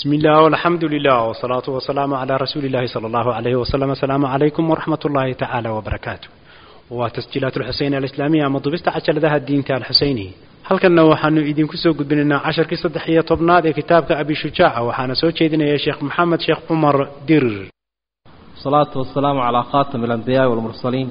بسم الله والحمد لله والصلاة والسلام على رسول الله صلى الله عليه وسلم السلام عليكم ورحمة الله تعالى وبركاته وتسجيلات الحسين الإسلامية مضبست عشر ذا الدين تاع الحسيني halkanna waxaanu idinku soo gudbinaynaa casharkii saddex iyo tobnaad ee kitaabka abi shujaaca waxaana soo jeedinaya sheekh maxamed sheekh cumar dirir الصلاة والسلام على خاتم الأنبياء والمرسلين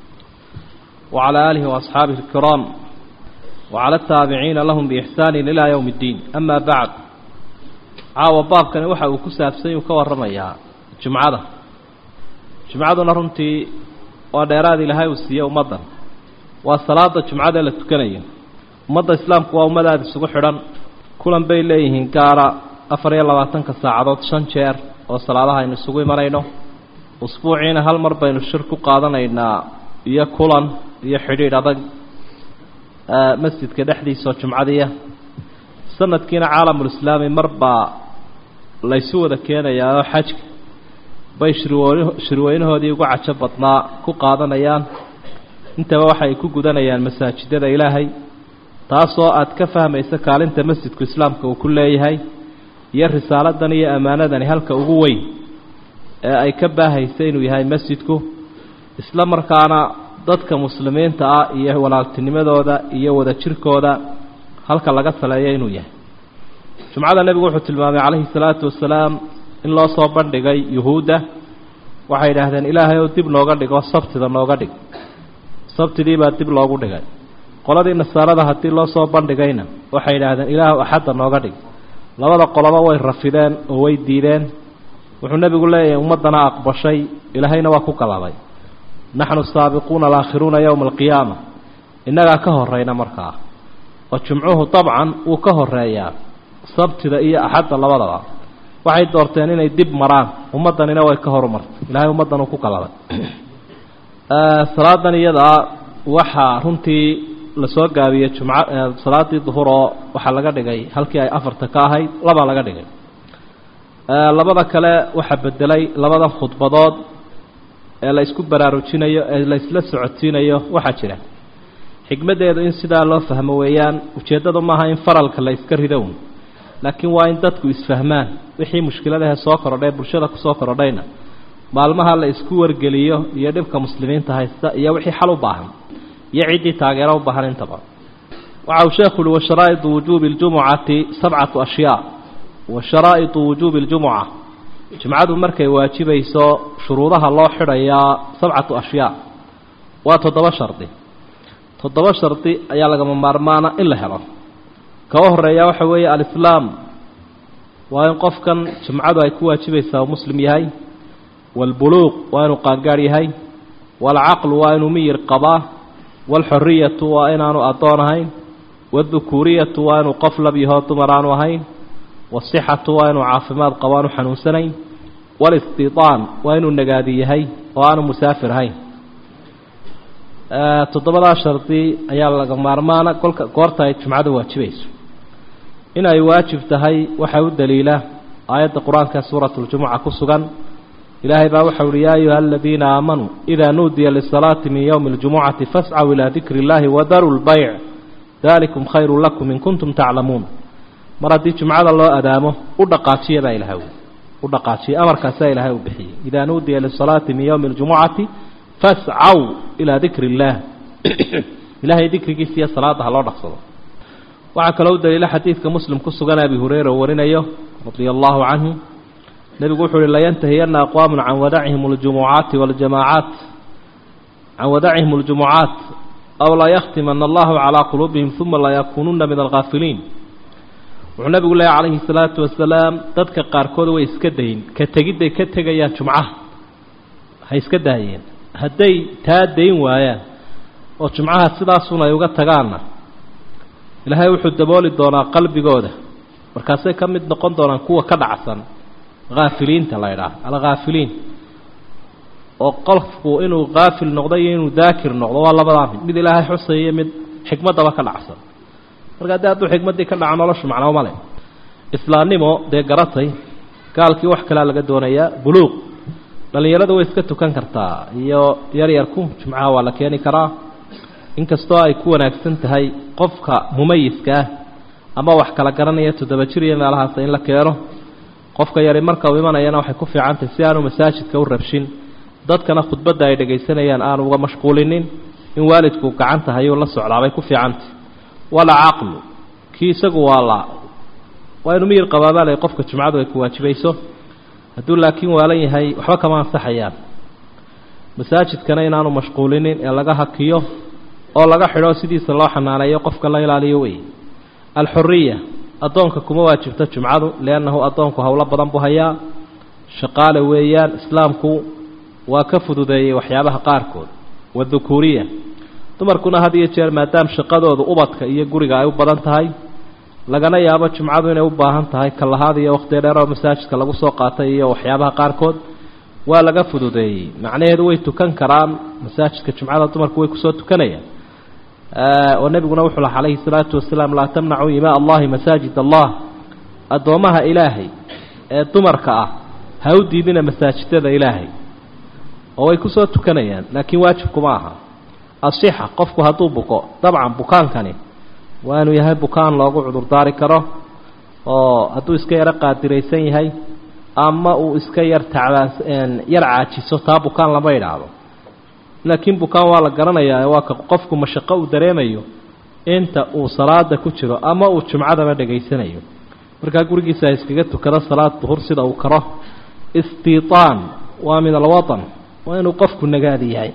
وعلى آله وأصحابه الكرام وعلى التابعين لهم بإحسان إلى يوم الدين أما بعد caawa baabkani waxa uu ku saabsany uu ka warramayaa jumcada jumcaduna runtii waa dheeraad ilaahay uu siiye ummaddan waa salaada jumcada la tukanayo ummadda islaamku waa ummad aada isugu xidhan kulan bay leeyihiin gaara afar iyo labaatanka saacadood shan jeer oo salaadaha aynu isugu imanayno usbuuciina hal mar baynu shir ku qaadanaynaa iyo kulan iyo xidhiidh adag masjidka dhexdiisaoo jumcadiya sanadkiina caalamulislaami marbaa laysu wada keenayaa oo xajka bay shirweyne shirweynahoodii ugu cajo badnaa ku qaadanayaan intaba waxay ku gudanayaan masaajidada ilaahay taasoo aad ka fahmaysa kaalinta masjidku islaamka uu ku leeyahay iyo risaaladan iyo ammaanadani halka ugu weyn ee ay ka baahaysa inuu yahay masjidku isla markaana dadka muslimiinta ah iyo walaaltinimadooda iyo wadajirkooda halka laga saleeyo inuu yahay jumcada nebigu wuxuu tilmaamay calayhi salaatu wasalaam in loo soo bandhigay yuhuudda waxay idhaahdeen ilaahay ou dib nooga dhigo sabtida nooga dhig sabtidii baa dib loogu dhigay qoladii nasaarada haddii loo soo bandhigayna waxay idhaahdeen ilaahu axadda nooga dhig labada qoloba way rafideen oo way diideen wuxuu nebigu leeyahay ummaddana aqbashay ilaahayna waa ku galabay naxnu saabiquuna alaakhiruuna yowma alqiyaama innagaa ka horrayna markaa oo jumcuhu dabcan wuu ka horeeyaa sabtida iyo axadda labadaba waxay doorteen inay dib maraan ummaddanina way ka horumartay ilahay ummaddan uu ku galabay salaadan iyadaa waxaa runtii lasoo gaabiyey jumca salaadii duhur oo waxaa laga dhigay halkii ay afarta ka ahayd labaa laga dhigay labada kale waxaa bedelay labadan khudbadood ee la isku baraarujinayo ee la isla socodsiinayo waxaa jira xikmaddeedu in sidaa loo fahmo weeyaan ujeeddadu maaha in faralka la iska ridown laakiin waa in dadku isfahmaan wixii mushkiladahe soo korodhay bulshada kusoo korodhayna maalmaha la isku wargeliyo iyo dhibka muslimiinta haysta iyo wixii xal u baahan iyo ciddii taageero u baahan intaba waxa uu sheekhu uhi washaraa'idu wujuubi اljumucati sabcatu ashyaa wa sharaa'idu wujuubi اljumuca jumcadu markay waajibayso shuruudaha loo xidhayaa sabcatu ashyaa waa toddoba shardi toddoba shardi ayaa lagama maarmaana in la helo kaga horeeya waxa weeye alislaam waa in qofkan jumcadu ay ku waajibaysaa uu muslim yahay waalbuluuq waa inuu qaangaar yahay waalcaqlu waa inuu miyir qabaa waalxoriyatu waa inaanu addoon ahayn waaldukuuriyatu waa inuu qof lab yahoo dumar aanu ahayn wasixatu waa inuu caafimaad qabo aanu xanuunsanayn waalistiitaan waa inuu nagaadi yahay oo aanu musaafir ahayn toddobadaa shardi ayaa laga maarmaana kolka goorta ay jumcadu waajibayso in ay waajib tahay waxaa u daliila aayadda qur-aanka suurat ljumuca ku sugan ilaahay baa waxau uhi yaa ayuha aladiina aamanuu idaa nuudiya lisalaati min yowmi اljumucati fascaw ilaa dikri اllahi wadaruu lbayc dalikum khayru lakum in kuntum taclamuun mar haddii jumcada loo adaamo u dhaqaajiya baa ilahay u dhaqaajiya amarkaasaa ilaahay u bixiyey idaa nuudiya lisalaati min yowmi اljumucati fascaw ilaa dikri illaah ilaahay dikrigiisa iyo salaada ha loo dhaqsado waxaa kaloo u daliila xadiidka muslim ku sugan abi hureyra oo warinayo radia allahu canhu nebigu wuxuu uhi layantahiyana aqwaamun can wadacihim اljumucaati waljamaacaat can wadacihim اljumucaat aw layakhtimana allahu calaa quluubihim uma layakuununa min alghaafiliin wuxuu nebigu leehay calayhi salaatu wasalaam dadka qaarkood way iska dayin ka tegidday ka tegayaan jumcaha ha iska daayeen hadday taa dayn waayaan oo jumcaha sidaasun ay uga tagaanna ilaahay wuxuu dabooli doonaa qalbigooda markaasay ka mid noqon doonaan kuwa ka dhacsan haafiliinta la ydhaah alghaafiliin oo qofku inuu haafil noqdo iyo inuu daakir noqdo waa labadaa mid mid ilaahay xusaya mid xikmaddaba ka dhacsan marka haddii hadduu xikmaddii ka dhaco noloshu macnaba male islaamnimo dee garatay gaalkii wax kalea laga doonayaa buluuq dhallinyarada way iska tukan kartaa iyo yaryarku jumcaha waa la keeni karaa inkastoo ay ku wanaagsan tahay qofka mumayiska ah ama wax kala garanaya toddoba jir iyo meelahaas in la keeno qofka yari marka uu imanayana waxay ku fiicantahy si aanu masaajidka u rabshin dadkana khudbadda ay dhegaysanayaan aanu uga mashquulinin in waalidku gacanta hayuu la socdaabay ku fiicantah wala caqlu kii isagu waa la waa inu miyir qabaabaalay qofka jumcadu ay ku waajibayso hadduu laakiin waalan yahay waxba kama ansaxayaan masaajidkana inaanu mashquulinin ee laga hakiyo oo laga xidho sidiisa loo xanaaneeyo qofka la ilaaliyo wey alxuriya addoonka kuma waajibto jumcadu liannahu addoonku howlo badan buu hayaa shaqaale weeyaan islaamku waa ka fududeeyey waxyaabaha qaarkood wadukuuriya dumarkuna had iyo jeer maadaama shaqadoodu ubadka iyo guriga ay u badan tahay lagana yaabo jumcadu inay u baahan tahay kalahaad iyo wakhti dheer oo masaajidka lagu soo qaatay iyo waxyaabaha qaarkood waa laga fududeeyey macnaheedu way tukan karaan masaajidka jumcada dumarku way kusoo tukanayaan oo nebiguna wuxuu laha calayhi salaatu wasalaam laa tamnacuu imaa allahi masaajid allah addoommaha ilaahay ee dumarka ah ha u diidina masaajidada ilaahay oo way kusoo tukanayaan laakiin waajibkuma aha asixa qofku hadduu buko dabcan bukaankani waa inuu yahay bukaan loogu cudurdaari karo oo hadduu iska yaro qaadiraysan yahay ama uu iska yar tacbaan yar caajiso taa bukaan lama idhaahdo laakiin bukaan waa la garanayaa waa ka qofku mashaqo uu dareemayo inta uu salaada ku jiro ama uu jumcadaba dhegaysanayo markaa gurigiisa iskaga tukado salaad duhur sida uu karo istiitaan waa min alwatan waa inuu qofku nagaadi yahay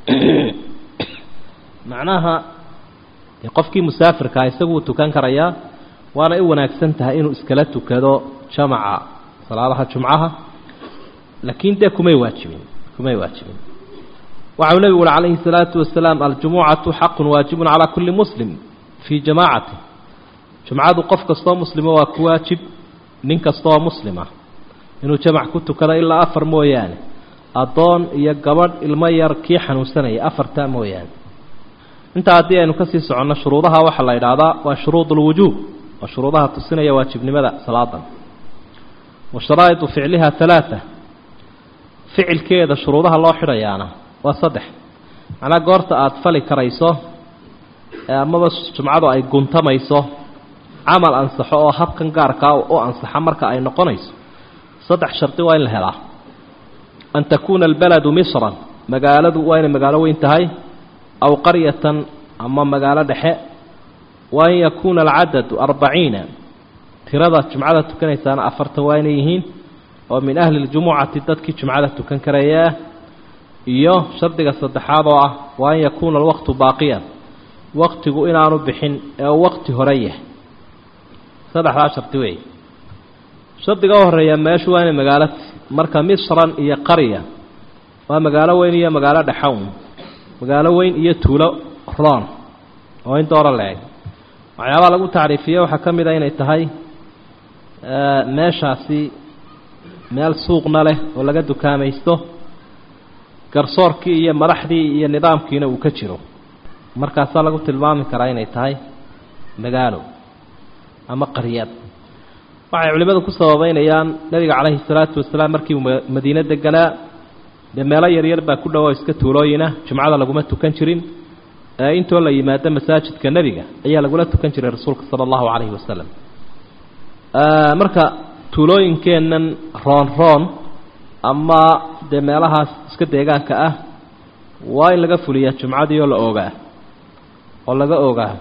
macnaha qofkii musaafirkaa isagu uu tukan karayaa waana u wanaagsan tahay inuu iskala tukado jamaca salaadaha jumcaha laakiin dee kumay waajibin kumay waajibin waxau nebigu uri calayhi الsalaatu wasalaam aljumucatu xaqu waajibun calaa kuli muslim fii jamaacati jumcadu qof kastoo muslima waa ku waajib nin kastaoo muslima inuu jamac ku tukado ilaa afar mooyaane addoon iyo gabadh ilmo yar kii xanuunsanaya afartaa mooyaane intaa haddii aynu kasii soconno shuruudaha waxaa la idhaahdaa waa shuruud اlwujuub waa shuruudaha tusinaya waajibnimada salaadan wa sharaa'idu ficliha halaaa ficilkeeda shuruudaha loo xidhayaana waa saddex macnaa goorta aada fali karayso amaba jumcadu ay guntamayso camal ansaxo oo habkan gaarkaa u ansaxa marka ay noqonayso saddex shardi waa in la helaa an takuuna albaladu misran magaaladu waa inay magaalo weyn tahay aw qaryatan ama magaalo dhexe wa an yakuuna alcadadu arbaciina tirada jumcada tukanaysaana afartan waa inay yihiin oo min ahli ljumucati dadkii jumcada tukan karaya iyo shardiga saddexaad oo ah wa an yakuuna alwaqtu baaqiyan waqtigu inaanu bixin ee waqti hore yahay saddexdaa shardi weey shardiga u horeeya meeshu waa inay magaalo marka misran iyo qarya waa magaalo weyn iyo magaalo dhexown magaalo weyn iyo tuulo roon oo in doora la-eg waxyaabaha lagu tacriifiye waxaa ka mid a inay tahay meeshaasi meel suuqna leh oo laga dukaamaysto garsoorkii iyo madaxdii iyo nidaamkiina uu ka jiro markaasaa lagu tilmaami karaa inay tahay magaalo ama qaryad waxay culimmadu ku sababeynayaan nebiga calayhi salaatu wasalaam markii uu madiine deganaa dee meelo yaryar baa ku dhowo iska tuulooyina jumcada laguma tukan jirin ee intoo la yimaado masaajidka nebiga ayaa lagula tukan jiray rasuulka sala allahu calayhi wasalam marka tuulooyinkeennan roon roon ama dee meelahaas iska deegaanka ah waa in laga fuliyaa jumcadii oo la ogaa oo laga ogaa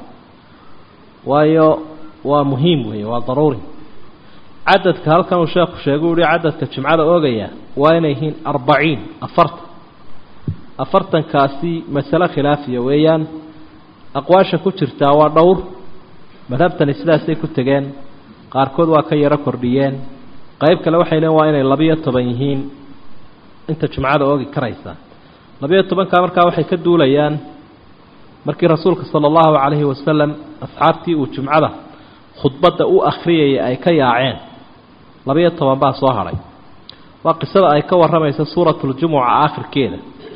waayo waa muhiim weeye waa daruuri cadadka halkan uu sheekhu sheegay u hi cadadka jumcada oogaya waa inay yihiin arbaciin afartan afartankaasi masale khilaafiya weeyaan aqwaasha ku jirtaa waa dhowr madhabtani sidaasay ku tegeen qaarkood waa ka yaro kordhiyeen qayb kale waxay leen waa inay labiyo toban yihiin inta jumcada oogi karaysa labiyo tobankaa markaa waxay ka duulayaan markii rasuulka sala allahu calayhi wasalam asxaabtii uu jumcada khudbadda u akhriyayay ay ka yaaceen labiyo toban baa soo hadhay waa qisada ay ka warramaysa suuratuljumuca aakhirkeeda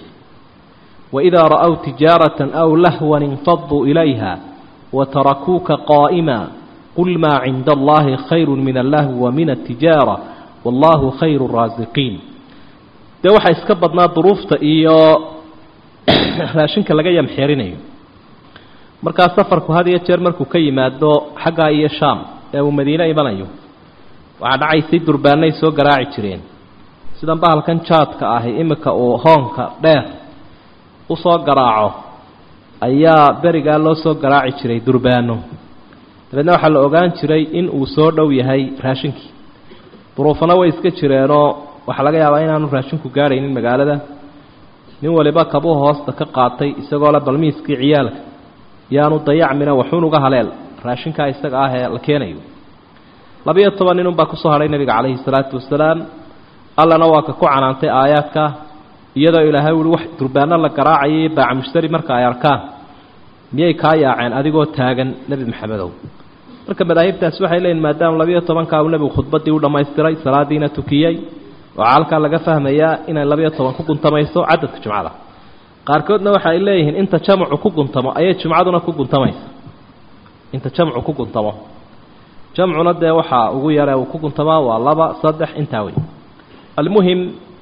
waidaa ra'ow tijaaratan aw lahwan infaduu ilayha watarakuuka qaa'ima qul maa cinda allahi khayru min allahwi wa min altijaara wallahu khayru raasiqiin dee waxaa iska badnaa duruufta iyo raashinka laga yamxeerinayo markaa safarku had iyo jeer markuu ka yimaado xaggaa iyo shaam ee uu madiine imanayo waxaa dhacaysay durbaanay soo garaaci jireen sidan bahalkan jaadka ahi iminka uu hoonka dheer usoo garaaco ayaa berigaa loo soo garaaci jiray durbaano dabeedna waxaa la ogaan jiray in uu soo dhow yahay raashinkii duruufana way iska jireenoo waxaa laga yaabaa inaanu raashinku gaadhaynin magaalada nin waliba kabuu hoosta ka qaatay isagoo le balmiiskii ciyaalka yaanu dayacmina waxuun uga haleel raashinkaa isaga ah ee la keenayo labiyo toban nin unbaa kusoo hadhay nebiga calayhi salaatu wasalaam allana waa ka ku canaantay aayaadka iyadoo ilaahay uhi wax durbaano la garaacaya iyo baaca mushtari marka ay arkaan miyay kaa yaaceen adigoo taagan nebi maxamedow marka madaahibtaasi waxay leeyihin maadaama labiyo tobankaa uu nebigu khudbaddii u dhammaystiray salaadiina tukiyey waxaa halkaa laga fahmayaa inay labiyo toban ku guntamayso cadadka jumcada qaarkoodna waxa ay leeyihiin inta jamcu ku guntamo ayay jumcaduna ku guntamaysa inta jamcu ku guntamo jamcuna dee waxaa ugu yare uu ku guntamaa waa laba saddex intaa wey almuhim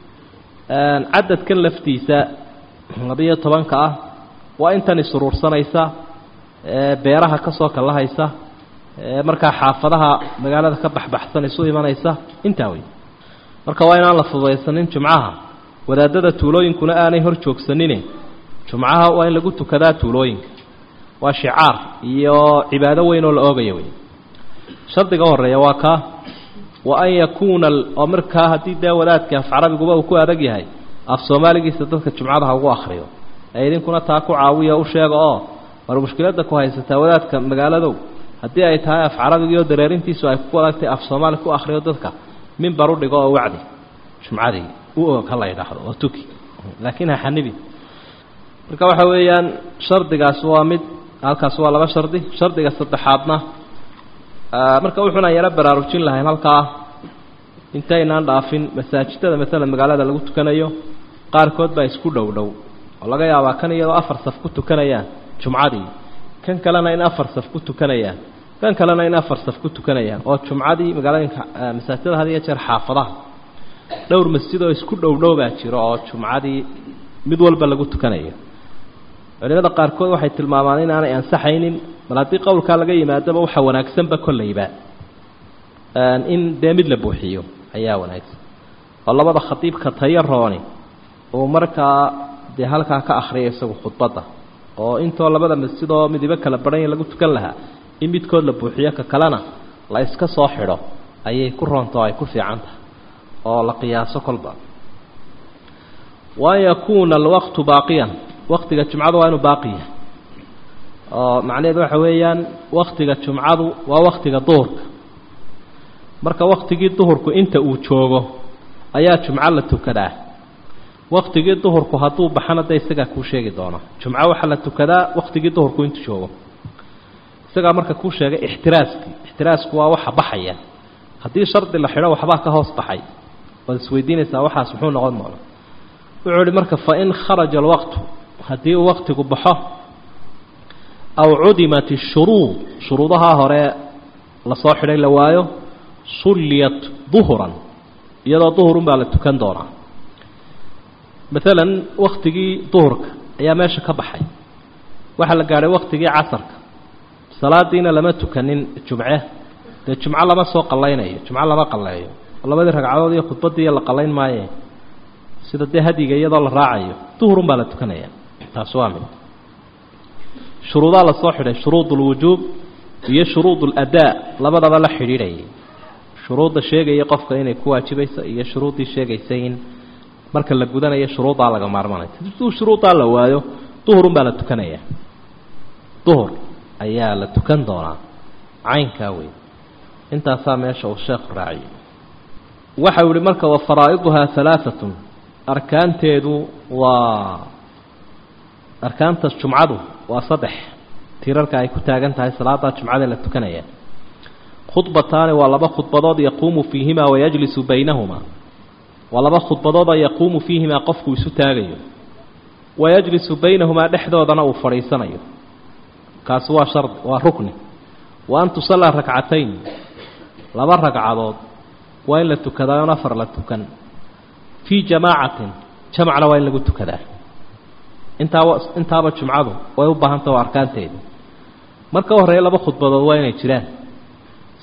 cadadkan laftiisa labiyo tobanka ah waa intan isuruursanaysa beeraha ka soo kallahaysa markaa xaafadaha magaalada ka baxbaxsan isu imanaysa intaa wey marka waa inaan la fududaysanin jumcaha wadaadada tuulooyinkuna aanay hor joogsanine jumcaha waa in lagu tukadaa tuulooyinka waa shicaar iyo cibaado weyn oo la oogaya wey shardiga horeeya waa kaa wa an yakuuna oo markaa haddii dee wadaadka af carabiguba uu ku adag yahay af soomaaligiisa dadka jumcada ha ugu akhriyo ee idinkuna taa ku caawiya u sheega oo war mushkiladda ku haysataa wadaadka magaaladow haddii ay tahay af carabigiioo dareerintiisu ay ku adagtay af soomaali ku akhriyo dadka mimbar u dhigo oo wacdi jumcadii u og ha la yidhaahdo oo tuki laakiin ha xanibi marka waxa weeyaan shardigaas waa mid halkaas waa laba shardi shardiga saddexaadna marka wuxuuna yaro baraarujin lahayn halkaa intaynaan dhaafin masaajidada maalan magaalada lagu tukanayo qaarkood baa isku dhow dhow oo laga yaabaa kan iyadoo afar saf ku tukanayaan jumcadii kan kalena in afar saf ku tukanayaan kan kalena in afar saf ku tukanayaan oo jumcadii magaalooyinka masaajidada had iyo jeer xaafadaha dhowr masjid oo isku dhow dhow baa jiro oo jumcadii mid walba lagu tukanayo culimada qaarkood waxay tilmaamaan inaanay ansaxaynin bal haddii qowlkaa laga yimaadaba waxa wanaagsanba kollayba in dee mid la buuxiyo ayaa wanaagsan oo labada khatiibka tayo rooni uu markaa dee halkaa ka akhriya isagu khudbadda oo intoo labada masjid oo midibo kala badhanya lagu tukan lahaa in midkood la buuxiyo ka kalena la iska soo xidho ayay ku roonta oo ay ku fiican tahay oo la qiyaaso kolba waan yakuuna alwaqtu baaqiyan waktiga jumcadu waa inuu baaqi yahay oo macnaheedu waxa weeyaan waktiga jumcadu waa waktiga duhurka marka waktigii duhurku inta uu joogo ayaa jumco la tukadaa waktigii duhurku hadduu baxana de isagaa kuu sheegi doona jumco waxaa la tukadaa waktigii duhurku intuu joogo isagaa marka kuu sheegay ixtiraaskii ixtiraasku waa waxa baxaya haddii shardi la xidho waxbaa ka hoos baxay waad isweydiinaysaa waxaas muxuu noqon doona wuxuu ihi marka fain kharaja alwaqtu haddii uu waktigu baxo aw cudimat ishuruud shuruudahaa hore lasoo xidhay la waayo sulliyat duhuran iyadoo duhurun baa la tukan doonaa maalan waktigii duhurka ayaa meesha ka baxay waxaa la gaadhay waktigii casarka salaadiina lama tukanin jumce dee jumco lama soo qallaynayo jumco lama qalleeyo labadii ragcadood iyo khudbadii la qallayn maaye sida dee hadiga iyadoo la raacayo duhurun baa la tukanaya taas waa mid shuruudaa lasoo xidhay shuruud ulwujuub iyo shuruud uladaa labadaba la xidhiidhayay shuruudda sheegaya qofka inay ku waajibayso iyo shuruuddii sheegaysa in marka la gudanayo shuruuddaa laga maarmanaya haduu shuruuddaa la waayo duhurun baa la tukanaya duhur ayaa la tukan doonaa caynkaa wey intaasaa meesha uu sheekhu raaciyay waxau yihi marka wa faraa'iduhaa halaaatun arkaanteedu waa arkaanta jumcadu waa saddex tiirarka ay ku taagan tahay salaada jumcada la tukanaya khudbataani waa laba khudbadood yaquumu fiihimaa wayajlisu baynahumaa waa laba khudbadoodoo yaquumu fiihimaa qofku isu taagayo wayajlisu baynahumaa dhexdoodana uu fadhiisanayo kaasi waa shardi waa rukni wa an tusallaa rakcatayn laba ragcadood waa in la tukadaa oon afar la tukan fii jamaacatin jamacna waa in lagu tukadaa intaaba intaaba jumcadu way u baahantah oo arkaanteeda marka horreeya laba khudbadood waa inay jiraan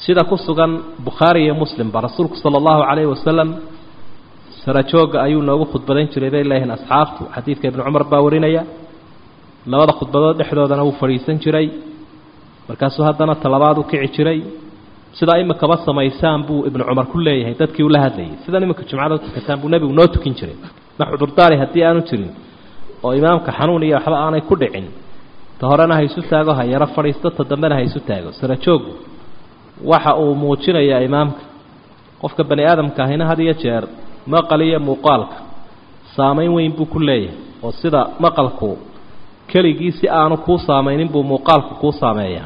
sida ku sugan bukhaari iyo muslimba rasuulku sala allahu calayhi wasalam sarajooga ayuu noogu khudbadayn jiray bay leeyihiin asxaabtu xadiidka ibnu cumar baa warinaya labada khudbadood dhexdoodana wuu fadhiisan jiray markaasuu haddana talabaad u kici jiray sidaa imikaba samaysaan buu ibnu cumar ku leeyahay dadkii ula hadlayay sidan imika jumcada u tukataan buu nebigu noo tukin jiray ma cudurdaari haddii aanu jirin oo imaamka xanuun iyo waxba aanay ku dhicin ta horena ha isu taago ha yaro fadhiisto ta dambena ha isu taago sarajoogu waxa uu muujinayaa imaamka qofka bani aadamka ahina had iyo jeer maqal iyo muuqaalka saamayn weyn buu ku leeyahay oo sida maqalku keligii si aanu kuu saamaynin buu muuqaalku kuu saameeyaa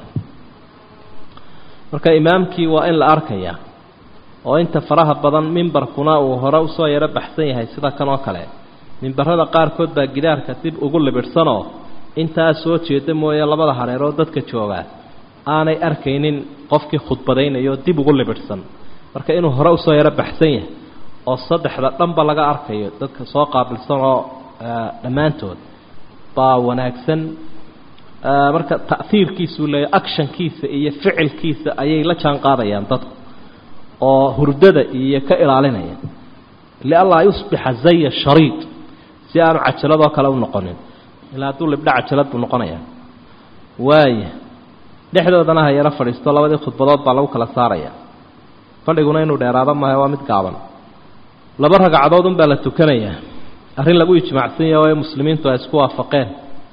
marka imaamkii waa in la arkayaa oo inta faraha badan mimbarkuna uu hore usoo yaro baxsan yahay sida kan oo kale mimbarada qaarkood baa gidaarka dib ugu libidhsanoo intaa soo jeeda mooye labada hareeroo dadka joogaa aanay arkaynin qofkii khudbadaynayo dib ugu libidhsan marka inuu hore usoo yaro baxsan yahay oo saddexda dhanba laga arkayo dadka soo qaabilsan oo dhammaantood baa wanaagsan marka ta'hiirkiisuu leeyahy actionkiisa iyo ficilkiisa ayay la jaan qaadayaan dadku oo hurdada iyo ka ilaalinaya lianlaa yusbixa zaya shariid si aanu cajaladoo kale u noqonin ilaa hadduu libdha cajalad buu noqonayaa waaya dhexdoodana ha yaro fadhiisto labadii khudbadood baa lagu kala saaraya fadhiguna inuu dheeraado maaha waa mid gaaban laba ragcadood unbaa la tukanayaa arrin lagu ijmaacsan yahay oo muslimiintu ay isku waafaqeen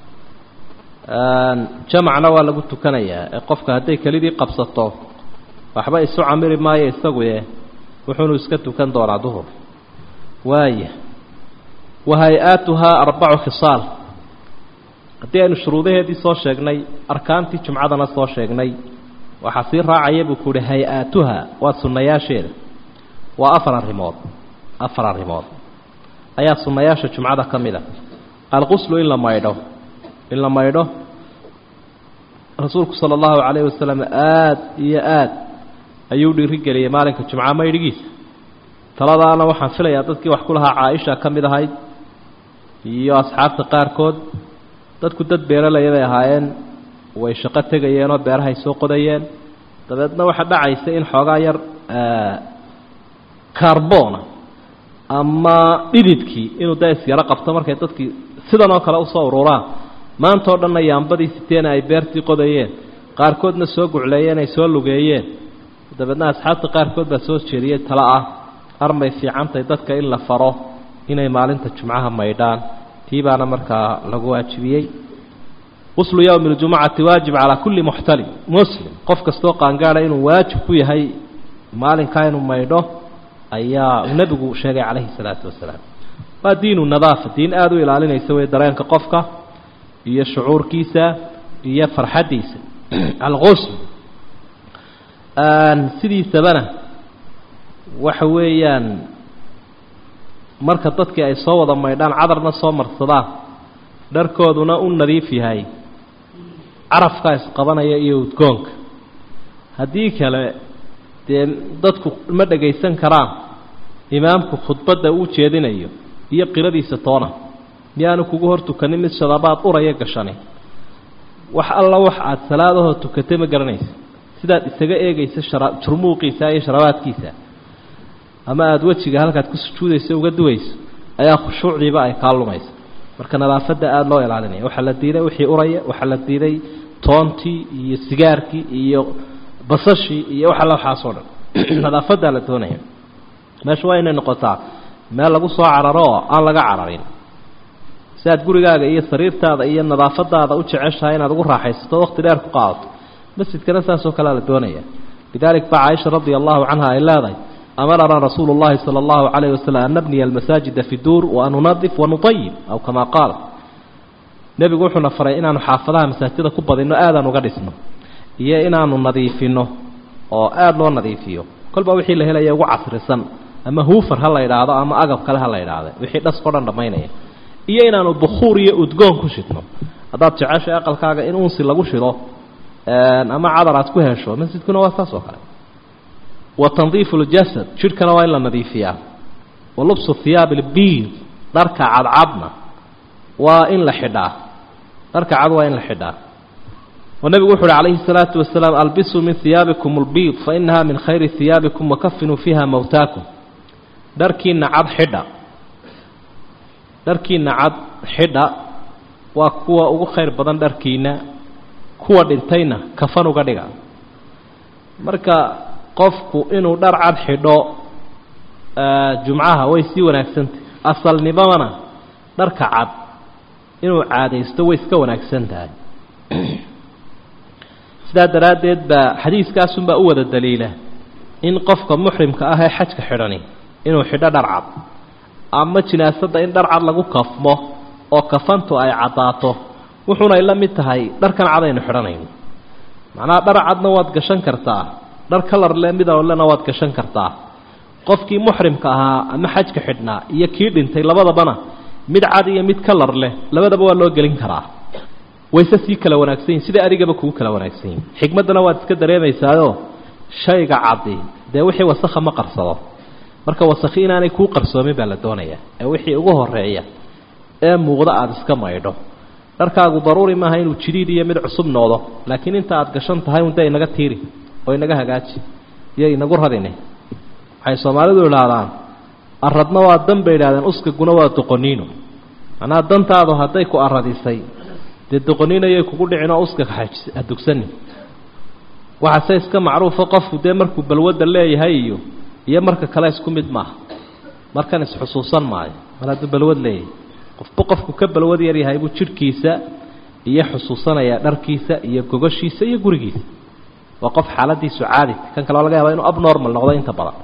jamacna waa lagu tukanayaa ee qofka hadday kelidii qabsato waxba isu camiri maayo isaguye wuxuunu iska tukan doonaa duhur waaya wa hay-aatuhaa arbacu khisaal haddii aynu shuruudaheedii soo sheegnay arkaantii jumcadana soo sheegnay waxaa sii raacaya buu ku uhi hay-aatuha waa sunnayaasheeda waa afar arrimood afar arrimood ayaa sunnayaasha jumcada ka mid a alquslu in la maydho in la maydho rasuulku sala allahu calayhi wasalam aada iyo aada ayuu dhiirigeliyey maalinka jumca maydhigiisa taladaana waxaan filayaa dadkii wax ku lahaa caaisha ka mid ahayd iyo asxaabta qaarkood dadku dad beeralaya bay ahaayeen way shaqo tegayeenoo beerahay soo qodayeen dabeedna waxaa dhacaysa in xoogaa yar carbona ama dhididkii inuu da isyaro qabto markay dadkii sidan oo kale usoo ururaan maanta o dhanna yaambadii siteena ay beertii qodayeen qaarkoodna soo gucleeyeen ay soo lugeeyeen dabeedna asxaabta qaarkood baa soo jeediyey talo ah armay fiicantahay dadka in la faro inay maalinta jumcaha maydhaan tii baana markaa lagu waajibiyey quslu yowmi ljumacati waajib calaa kulli muxtalim muslim qof kastoo qaangaada inuu waajib ku yahay maalinkaa inuu maydho ayaa uu nebigu sheegay calayhi salaatu wasalaam waa diinu nadaafa diin aada u ilaalinaysa wey dareenka qofka iyo shucuurkiisa iyo farxaddiisa alqusl sidiisabana waxa weeyaan marka dadkii ay soo wada maydhaan cadarna soo marsadaan dharkooduna u nadiif yahay carafkaa isqabanaya iyo udgoonka haddii kale dee dadku ma dhagaysan karaan imaamku khudbadda uu jeedinayo iyo qiradiisa toona miyaanu kugu hor tukanin mid shadabaad uraya gashani wax alla wax aada salaadahoo tukatay ma garanaysa sidaad isaga eegaysa shara jurmuuqiisa iyo sharabaadkiisa ama aada wejiga halkaad ku sujuudayso uga duwayso ayaa khushuucdiiba ay kaa lumaysa marka nadaafadda aada loo ilaalinaya waxaa la diiday wixii uraya waxaa la diiday toontii iyo sigaarkii iyo basashii iyo wax alla waxaasoo dhan nadaafaddaa la doonaya meesha waa inay noqotaa meel lagu soo cararo oo aan laga cararin si aad gurigaaga iyo sariirtaada iyo nadaafadaada u jeceshahay inaad ugu raaxaysato waqti dheer ku qaadato masjidkana saasoo kalea la doonaya lidalik baa caaisha radia allahu canha ay leedahay amarana rasuulu llahi sala allahu calayhi wasalam an nabniya almasaajida fi duur wa an nunadif wanutayib aw kamaa qaala nebigu wuxuuna faray inaanu xaafadaha masaajida ku badinno aadaan uga dhisno iyo inaanu nadiifino oo aada loo nadiifiyo kolba wixii la helaya ugu casrisan ama huufar ha la idhaahdo ama agab kale ha la idhaahda wixii dhaskao dhan dhammaynaya iyo inaanu bukhuur iyo udgoon ku shidno haddaad jeceshay aqalkaaga in unsi lagu shido ama cadar aad ku hesho masjidkuna waa saas oo kale wa tandiifu ljasad jidhkana waa in la nadiifiyaa wa lubsu hiyaab ilbiid dharka cadcadna waa in la xidhaa dharka cad waa in la xidhaa oo nebigu wuxu uhi calayhi الsalaatu wasalaam albisuu min hiyaabikum اlbiid fainaha min khayri hiyaabikum wakafinuu fiiha mowtaakum dharkiina cad xidha dharkiina cad xidha waa kuwa ugu khayr badan dharkiina kuwa dhintayna kafan uga dhiga marka qofku inuu dhar cad xidho jumcaha way sii wanaagsantah asalnimona dharka cad inuu caadaysto way iska wanaagsan tahay sidaa daraaddeed baa xadiiskaasunbaa u wada daliila in qofka muxrimka ah ee xajka xidhani inuu xidho dhar cad ama jinaasadda in dhar cad lagu kafmo oo kafantu ay caddaato wuxuunay la mid tahay dharkan cad aynu xidhanayno macnaha dhar cadna waad gashan kartaa dhar kalar le midolena waad gashan kartaa qofkii muxrimka ahaa ama xajka xidhnaa iyo kii dhintay labadabana mid cad iyo mid kalar leh labadaba waa loo gelin karaa wayse sii kala wanaagsan yihin sida adigaba kugu kala wanaagsan yihin xikmaddana waad iska dareemaysaayo shayga caddi dee wixii wasakha ma qarsado marka wasakhi inaanay kuu qarsoomin baa la doonayaa ee wixii ugu horeeya ee muuqda aada iska maydho dharkaagu daruuri maaha inuu jidhiid iyo mid cusub noqdo laakiin inta aada gashan tahay un dee inaga tiiri oo inaga hagaaji iyo inagu radine waxay soomaalidu idhaahdaan aradna waa dan bay idhahdeen uskaguna waa doqoniino macnaha dantaadu hadday ku aradisay dee doqoniinayay kugu dhicin oo uska hadugsanin waxaase iska macruufa qofku dee markuu balwadda leeyahay iyo iyo marka kale isku mid maaha markan isxusuusan maayo mar hadduu balwad leeyahay qofba qofku ka balwad yar yahay buu jidhkiisa iyo xusuusanayaa dharkiisa iyo gogoshiisa iyo gurigiisa waa qof xaaladiisu caadi kan kale laga yaaba inuu abnormal noqdo inta badan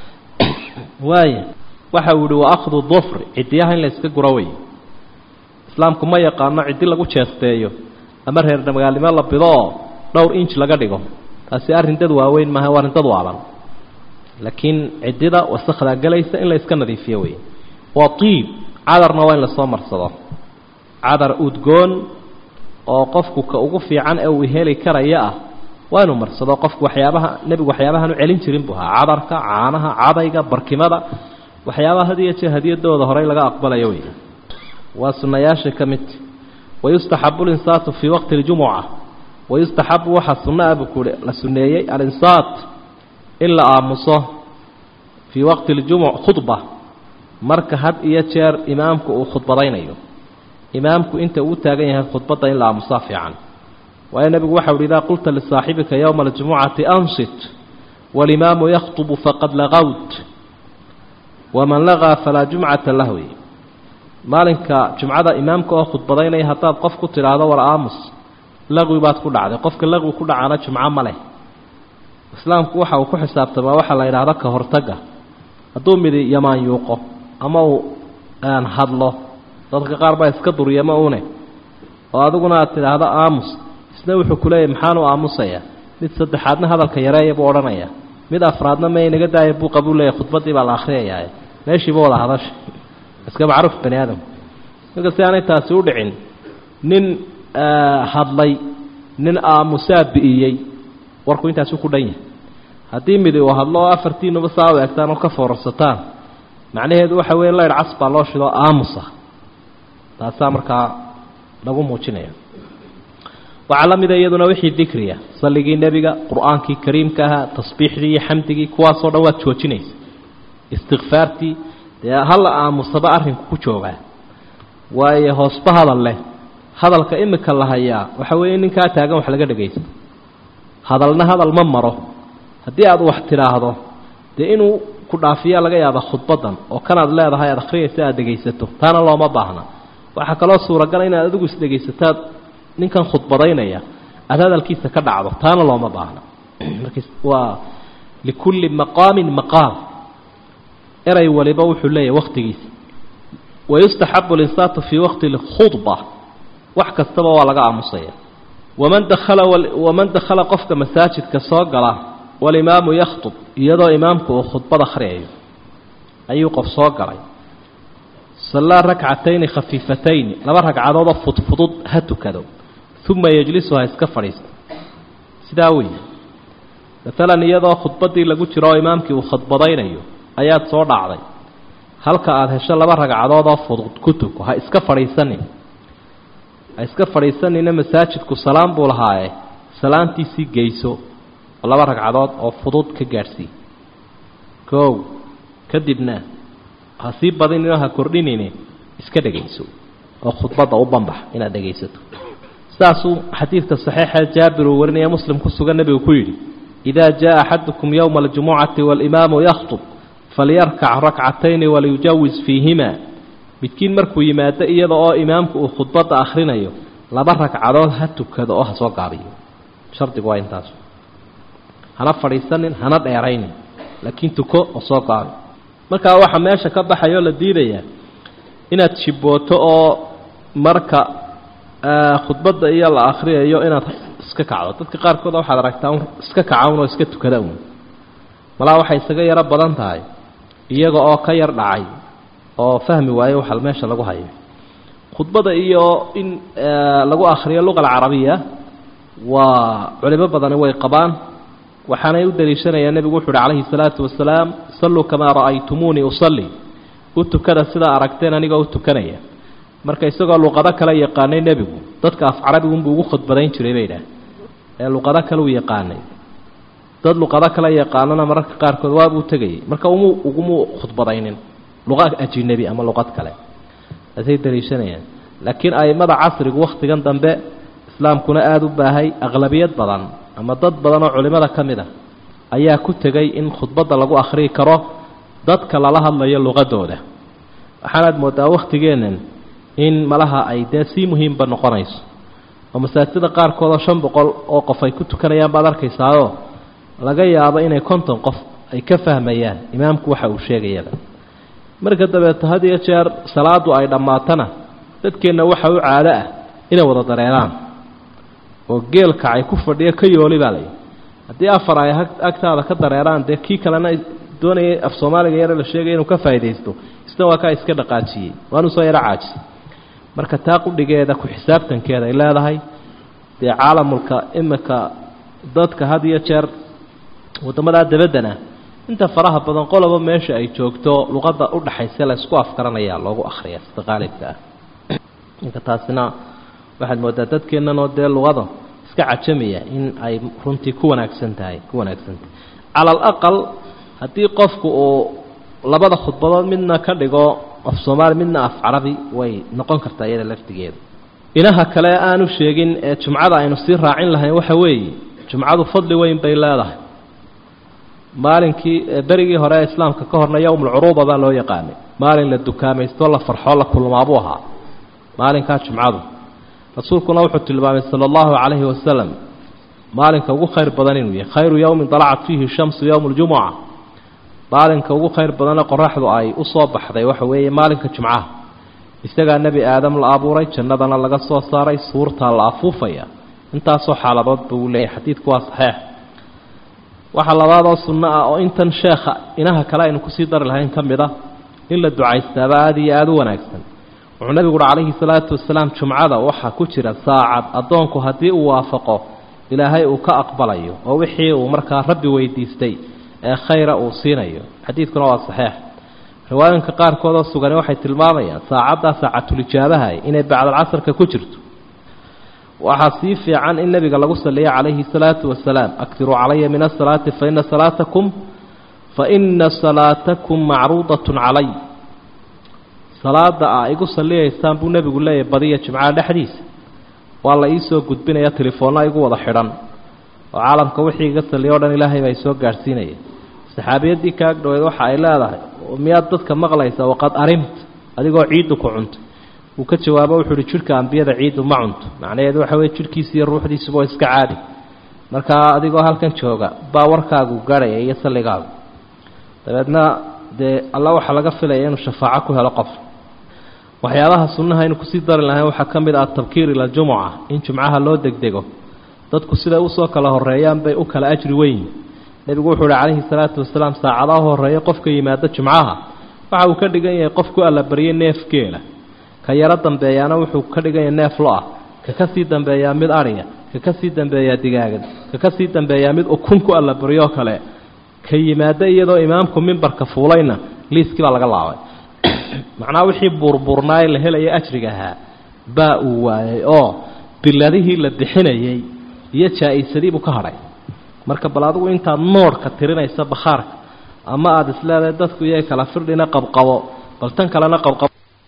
waaya waxa uu yihi wa akhdu dufri ciddiyaha in la iska guro wey islaamku ma yaqaano ciddi lagu jeesteeyo ama reer magaalnimo la bido oo dhowr inch laga dhigo taasi arrin dad waaweyn maaha waa arrin dad waaban laakiin ciddida wasakdaa gelaysa in la iska nadiifiyo wey waa tiib cadarna waa in lasoo marsado cadar udgoon oo qofku ka ugu fiican ee uu heli karaya ah waa inuu marsado qofku waxyaabaha nebigu waxyaabahan u celin jirin buu ahaa cadarka caanaha cadayga barkimada waxyaabaha had iyo jeer hadiyadooda horey laga aqbalayo wey waa sunayaasha ka mid wayustaxabu linsaatu fii waqti اljumuca wayustaxabu waxaa sunna ah buu kuhi la suneeyey alinsaat in la aamuso fii waqti اljumuc khudba marka had iyo jeer imaamku uu khudbadaynayo imaamku inta uu taagan yahay khudbadda in la aamusaa fiican waayo nebigu waxau uhi idaa qulta lisaaxibika yowma aljumucati ansit walimaamu yakhطbu faqad lagawt waman lagaa falaa jumcata lah wey maalinka jumcada imaamka oo khudbadaynaya haddaad qof ku tidhaahdo war aamus laqwi baad ku dhacday qofka laqwi ku dhacana jumco ma leh islaamku waxa uu ku xisaabtamaa waxaa la yidhaahdo ka hortagga hadduu midi yamaan yuuqo ama uu hadlo dadka qaar baa iska duryamo une oo adiguna aad tidhaahdo aamus isna wuxuu ku leeyahy maxaanu aamusaya mid saddexaadna hadalka yareeya buu odhanaya mid afraadna ma inaga daaya buuqa buu leeyahy khudbaddii baa la akhriyayaa meeshiiba wada hadasha iska macruuf bani aadam marka si aanay taasi u dhicin nin hadlay nin aamusaa bi'iyey warku intaasu ku dhan yahay haddii midi uu hadlo oo afartiinuba saa u egtaan oo ka foorarsataan macnaheedu waxa weeye laydh cas baa loo shido aamusa taasaa markaa lagu muujinaya waxaa la mida iyaduna wixii dikriya salligii nebiga qur-aankii kariimka ahaa tasbiixdii iyo xamdigii kuwaasoo dhan waad joojinaysa istikfaartii dee hala aamusaba arrinku ku joogaa waayo hoosba hadal leh hadalka imika la hayaa waxa weeye ninkaa taagan wax laga dhegaysto hadalna hadal ma maro haddii aad wax tidhaahdo dee inuu ku dhaafiyaa laga yaaba khudbadan oo kanaad leedahay aad akhriyaysa aad dhegaysato taana looma baahna waxaa kaloo suuragala inaad adigu isdhegaysataad ninkan khudbadaynaya aada hadalkiisa ka dhacdo taana looma baahna waa likulli maqaamin maqaam eray waliba wuxuu leeyahay wakhtigiisa wayustaxabu linsaatu fii waqti lkhudba wax kastaba waa laga aamusaya waman dakhala waman dakhala qofka masaajidka soo gala walimaamu yakhtub iyadoo imaamku uu khudbad akhriyayo ayuu qof soo galay sallaa rakcatayni khafiifatayni laba ragcadoodoo fudfudud ha tukado uma yejlisu ha iska fadhiisto sidaa weeye maalan iyadoo khudbaddii lagu jiro oo imaamkii uu khudbadaynayo ayaad soo dhacday halka aada hesho laba ragcadoodoo fudud ku tuko ha iska fadhiisanin ha iska fadhiisanina masaajidku salaam buu lahaaye salaantiisii geyso laba ragcadood oo fudud ka gaadhsii koow kadibna ha sii badinino ha kordhinine iska dhegayso oo khudbadda u banbax inaad dhegaysato sidaasuu xadiidka saxiixa jaabir uu warinaya muslim ku sugan nebigu ku yidhi idaa jaa axadukum yowma aljumucati waalimaamu yakhtub falyarkac rakcatayni waliyujawis fiihima midkiin markuu yimaado iyada oo imaamku uu khudbadda akhrinayo laba ragcadood ha tukado oo ha soo gaabiyo shardigu waa intaas hana fadhiisanin hana dheeraynin laakiin tuko oo soo gaabi markaa waxaa meesha ka baxayoo la diidayaa inaad jibbooto oo marka khudbadda iyo la akhriyayo inaad iska kacdo dadka qaarkood waxaad aragtaa un iska kaca un oo iska tukada un malaa waxay isaga yaro badan tahay iyaga oo ka yar dhacay oo fahmi waayo waxa meesha lagu hayo khudbada iyo in lagu akhriyo luqa alcarabiya waa culimo badani way qabaan waxaanay u daliishanayaan nebigu wuxu uhi calayhi salaatu wasalaam salluu kamaa ra'aytumuunii usalli u tukada sidaa aragteen anigoo u tukanaya marka isagoo luqado kale yaqaanay nebigu dadka af carabigunbuu ugu khudbadayn jiray bay idhaah ee luqado kale uu yaqaanay dad luqado kale yaqaanana mararka qaarkood waabuu tegayay marka umu ugumu khudbadaynin luqa ajinabi ama luqad kale asay daliishanayaan laakiin a'immada casrigu wakhtigan dambe islaamkuna aada u baahay aqlabiyad badan ama dad badan oo culimmada ka mid a ayaa ku tegay in khudbadda lagu akhriyi karo dadka lala hadlayo luqadooda waxaanaad moodaa wakhtigeennan in malaha ay dee sii muhiimba noqonayso oo masaajida qaarkood oo shan boqol oo qof ay ku tukanayaan baad arkaysaao laga yaabo inay konton qof ay ka fahmayaan imaamku waxa uu sheegayaba marka dabeeto had iyo jeer salaadu ay dhammaatana dadkeenna waxa u caado ah inay wada dareeraan oo geelka ay ku fadhiyo ka yooli baa layihi haddii afar ay agtaada ka dareeraan dee kii kalena doonayay af soomaaliga yare la sheegaya inuu ka faaidaysto isna waa kaa iska dhaqaajiyey waanuu soo yaro caajisay marka taa qudhigeeda ku xisaabtankeeda ay leedahay dee caalamulka imika dadka had iyo jeer waddamadaa dabaddana inta faraha badan qoloba meesha ay joogto luqadda u dhaxaysa la isku afgaranayaa loogu akhriya sida qaalibka ah marka taasina waxaad moodaa dadkeennanoo dee luqada iska cajamaya in ay runtii ku wanaagsan tahay ku wanaagsan tahay cala alaqal haddii qofku uu labada khudbadood midna ka dhigo af soomaali midna af carabi way noqon kartaa iyada laftigeeda inaha kale aanu sheegin ee jumcada aynu sii raacin lahayn waxa weeye jumcadu fadli weyn bay leedahay maalinkii berigii hore ee islaamka ka horna yowmulcuruuba baa loo yaqaanay maalin la dukaamaysto la farxoo la kulmaabuu ahaa maalinkaa jumcadu rasuulkuna wuxuu tilmaamay sala allahu calayhi wasalam maalinka ugu khayr badan inuu yahay khayru yowmin dalacat fiihi shamsu yowmu ljumuca maalinka ugu khayr badane qoraxdu ay u soo baxday waxa weeye maalinka jumcaha isagaa nebi aadam la abuuray jannadana laga soo saaray suurtaa la afuufaya intaasoo xaaladood buu leeyahay xadiidku waa saxeix waxaa labaadoo sunno ah oo intan sheekha inaha kale aynu kusii dari lahayn ka mid a in la ducaystaaba aada iyo aada u wanaagsan wuxuu nebigu uhi calayhi salaatu wasalaam jumcada waxaa ku jira saacad addoonku haddii uu waafaqo ilaahay uu ka aqbalayo oo wixii uu markaa rabbi weydiistay ee khayra uu siinayo xadiidkuna waa saxiix riwaayinka qaarkood oo sugani waxay tilmaamayaan saacaddaa saacatulijaabaha inay bacdalcasarka ku jirto waxaa sii fiican in nebiga lagu saliya calayhi salaatu wasalaam aktiruu calaya min asalaati faina salaatakum faina salaatakum macruudatun calay salaada a igu saliyaysaan buu nebigu leeyahay badiya jimcaha dhexdiisa waa la iisoo gudbinaya telefoonna igu wada xidhan oo caalamka wixii iga saliya o dhan ilaahay baa isoo gaadhsiinaya saxaabiyaddii kaag dhaweyd waxa ay leedahay miyaad dadka maqlaysa waqad arimt adigoo ciiddu ku cuntay uu ka jawaabo wuxuu uhi jidhka ambiyada ciiddu ma cunto macnaheedu waxa weye jidhkiisa iyo ruuxdiisuba oo iska caadi markaa adigoo halkan jooga baa warkaagu garhaya iyo salligaagu dabeedna dee alla waxaa laga filaya inuu shafaaco ku helo qof waxyaabaha sunnaha aynu kusii dari lahayn waxaa ka mid ah tabkiir ila jumuca in jumcaha loo degdego dadku siday usoo kala horeeyaan bay u kala ajri weyn nebigu wuxuu uhi calayhi salaatu wasalaam saacadaha horeeya qofka yimaada jumcaha waxa uu ka dhigan yahay qofku allabaryay neef geela ka yaro dambeeyaana wuxuu ka dhigan yahay neef lo-ah ka ka sii dambeeyaa mid adhiya ka ka sii dambeeyaa digaagan ka ka sii dambeeyaa mid ukun ku allabaryoo kale ka yimaada iyadoo imaamku mimbarka fuulayna liiskii baa laga laabay macnaha wixii buurbuurnaaye la helaya ajriga ahaa baa uu waayay oo biladihii la bixinayey iyo jaa-isadii buu ka hadhay marka bal adigu intaad noodhka tirinaysa bakhaarka ama aada isleedahay dadku iyay kala firdhina qabqabo bal tan kalena qabqabo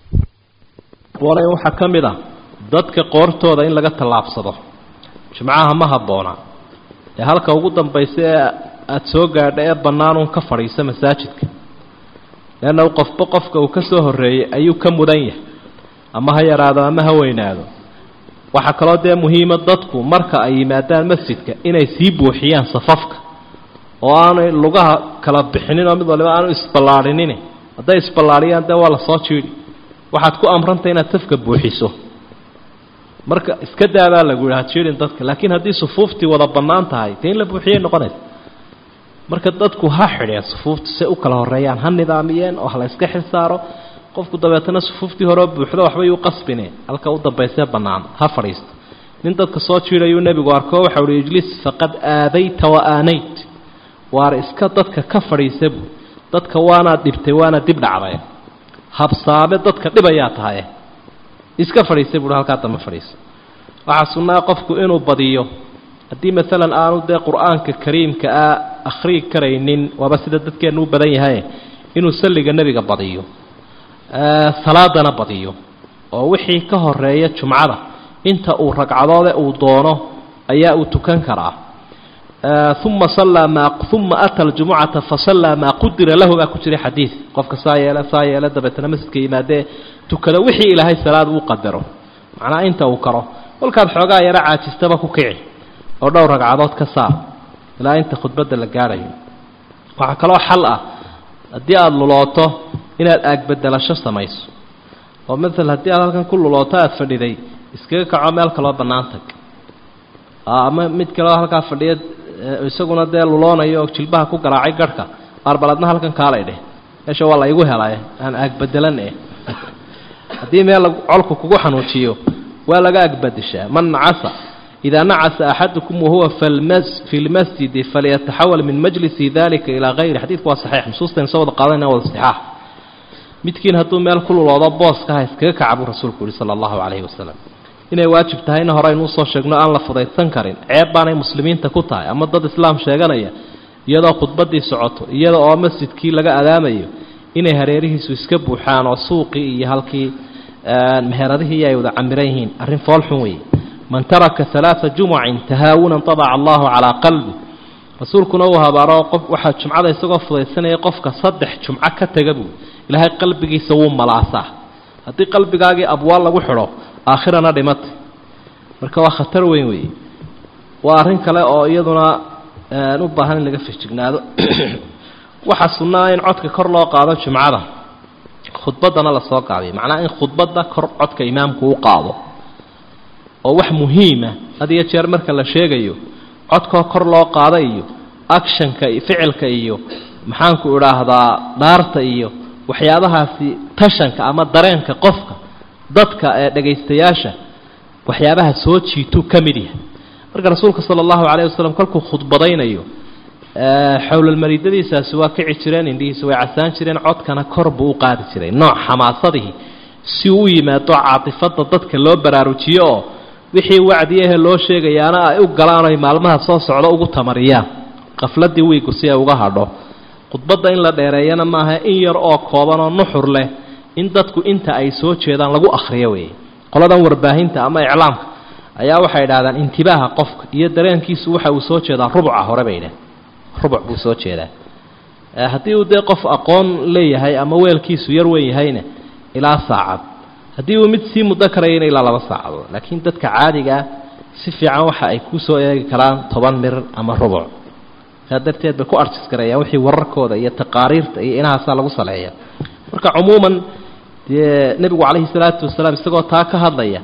waxaa ka mid ah dadka qoortooda in laga tallaabsado jimcaha ma habboona ee halka ugu dambaysa ee aada soo gaadha ee bannaanuun ka fadhiisa masaajidka leanna qofba qofka uu ka soo horreeyey ayuu ka mudan yahay ama ha yaraado ama ha weynaado waxaa kaloo dee muhiima dadku marka ay yimaadaan masjidka inay sii buuxiyaan safafka oo aanay lugaha kala bixinin oo mid waliba aanu isballaadhinin hadday isballaadhiyaan dee waa la soo jiidhi waxaad ku amrantay inaad safka buuxiso marka iska daabaa lagu yihi ha jiidhin dadka laakiin haddii sufuuftii wada bannaan tahay dee in la buuxiyay noqonaysa marka dadku ha xidheen sufuufta say u kala horreeyaan ha nidaamiyeen oo ha la yska xil saaro qofku dabeetana sufuuftii horeo buuxdo waxbay u qasbine halka u dambaysee bannaan ha fadhiisto nin dadka soo jiidhayuu nebigu arko waxa uhi ijlis faqad aadayta wa aanayt waar iska dadka ka fadhiisa buu dadka waanaad dhibtay waana dib dhacday habsaame dadka dhibayaa tahaye iska fadhiisa buuhi halkaa damba fadhiisa waxaa sunnaa qofku inuu badiyo haddii maalan aanu dee qur-aanka kariimka ah akhriyi karaynin waaba sida dadkeennu u badan yahay inuu salliga nebiga badiyo salaadana badiyo oo wixii ka horeeya jumcada inta uu ragcadoode uu doono ayaa uu tukan karaa uma sallaa maa uma ata aljumucata fasallaa maa qudira lahu baa ku jiray xadiid qofka saa yeele saa yeele dabeetana masjidka yimaadee tukada wixii ilaahay salaad uu qadaro macnaa inta uu karo kolkaad xoogaa yaro caajistaba ku kici oo dhowr ragcadood ka saar ilaa inta khudbadda la gaadhayo waxaa kaloo xal ah haddii aada lulooto inaad aagbedelasho samayso oo maala haddii aad halkan ku lulooto aada fadhiday iskaga kaco meel kaloo bannaan tag ama mid kaleo halkaa fadhiya isaguna dee luloonayo oo jilbaha ku garaacay garhka aarbaladna halkan kaalay dheh meesha waa la igu helay aan aagbedelan eh haddii meel colku kugu xanuujiyo waa laga agbadishaa man nacasa idaa nacasa axadukum wahuwa fi lmasjidi falyataxawal min majlisi dalika ilaa hayri xadiidku waa saxiix nusuustaynu soo wada qaadana wada istixaax midkiin hadduu meel ku luloodo booska ha iskaga kaca buu rasuulku yihi sala allahu calayhi wasalam inay waajib tahayna hore aynu usoo sheegno aan la fudaydsan karin ceeb baanay muslimiinta ku tahay ama dad islaam sheeganaya iyadoo khudbaddii socoto iyada oo masjidkii laga adaamayo inay hareerihiisu iska buuxaan oo suuqii iyo halkii meheradihii ay wada camiran yihiin arrin foolxun weeye man taraka alaaa jumucin tahaawunan tabaca allahu calaa qalbi rasuulkuna uu habaaro qof waxaa jumcada isagoo fudaysanaya qofka saddex jumco ka taga buu ilaahay qalbigiisa wuu malaasaa haddii qalbigaagii abwaal lagu xidho aakhirana dhimatay marka waa khatar weyn weeye waa arrin kale oo iyaduna u baahan in laga fijignaado waxaa sunnaa in codka kor loo qaado jumcada khudbaddana lasoo qaadiyo macnaha in khudbadda kor codka imaamku u qaado oo wax muhiima had iyo jeer marka la sheegayo codkoo kor loo qaado iyo actionka ficilka iyo maxaanku idhaahdaa dhaarta iyo waxyaabahaasi tashanka ama dareenka qofka dadka ee dhagaystayaasha waxyaabaha soo jiituu ka mid yahay marka rasuulka sala allahu calayh wasalam kolkuu khudbadaynayo xowlalmariidadiisaasi waa kici jireen indhihiisa way casaan jireen codkana kor buu u qaadi jiray nooc xamaasadihii si uu u yimaado caatifadda dadka loo baraarujiyo oo wixii wacdiyahe loo sheegayaana ay u galaan oy maalmaha soo socdo ugu tamariyaan qafladii wiigu si ay uga hadho khudbadda in la dheereeyana maaha in yar oo kooban oo nuxur leh in dadku inta ay soo jeedaan lagu akhriyo weeye qoladan warbaahinta ama iclaamka ayaa waxay idhahdaan intibaaha qofka iyo dareenkiisu waxa uu soo jeedaa rubca hore bay idhahen rubuc buu soo jeedaa haddii uu dee qof aqoon leeyahay ama weelkiisu yar weyn yahayna ilaa saacad haddii uu mid sii muddo karayana ilaa laba saacadood laakiin dadka caadigaa si fiican waxa ay kusoo eegi karaan toban mir ama rubuc saa darteed bay ku arjis garayaan wixii wararkooda iyo taqaariirta iyo inahaasaa lagu saleeya marka cumuuman dee nebigu calayhi salaatu wasalaam isagoo taa ka hadlaya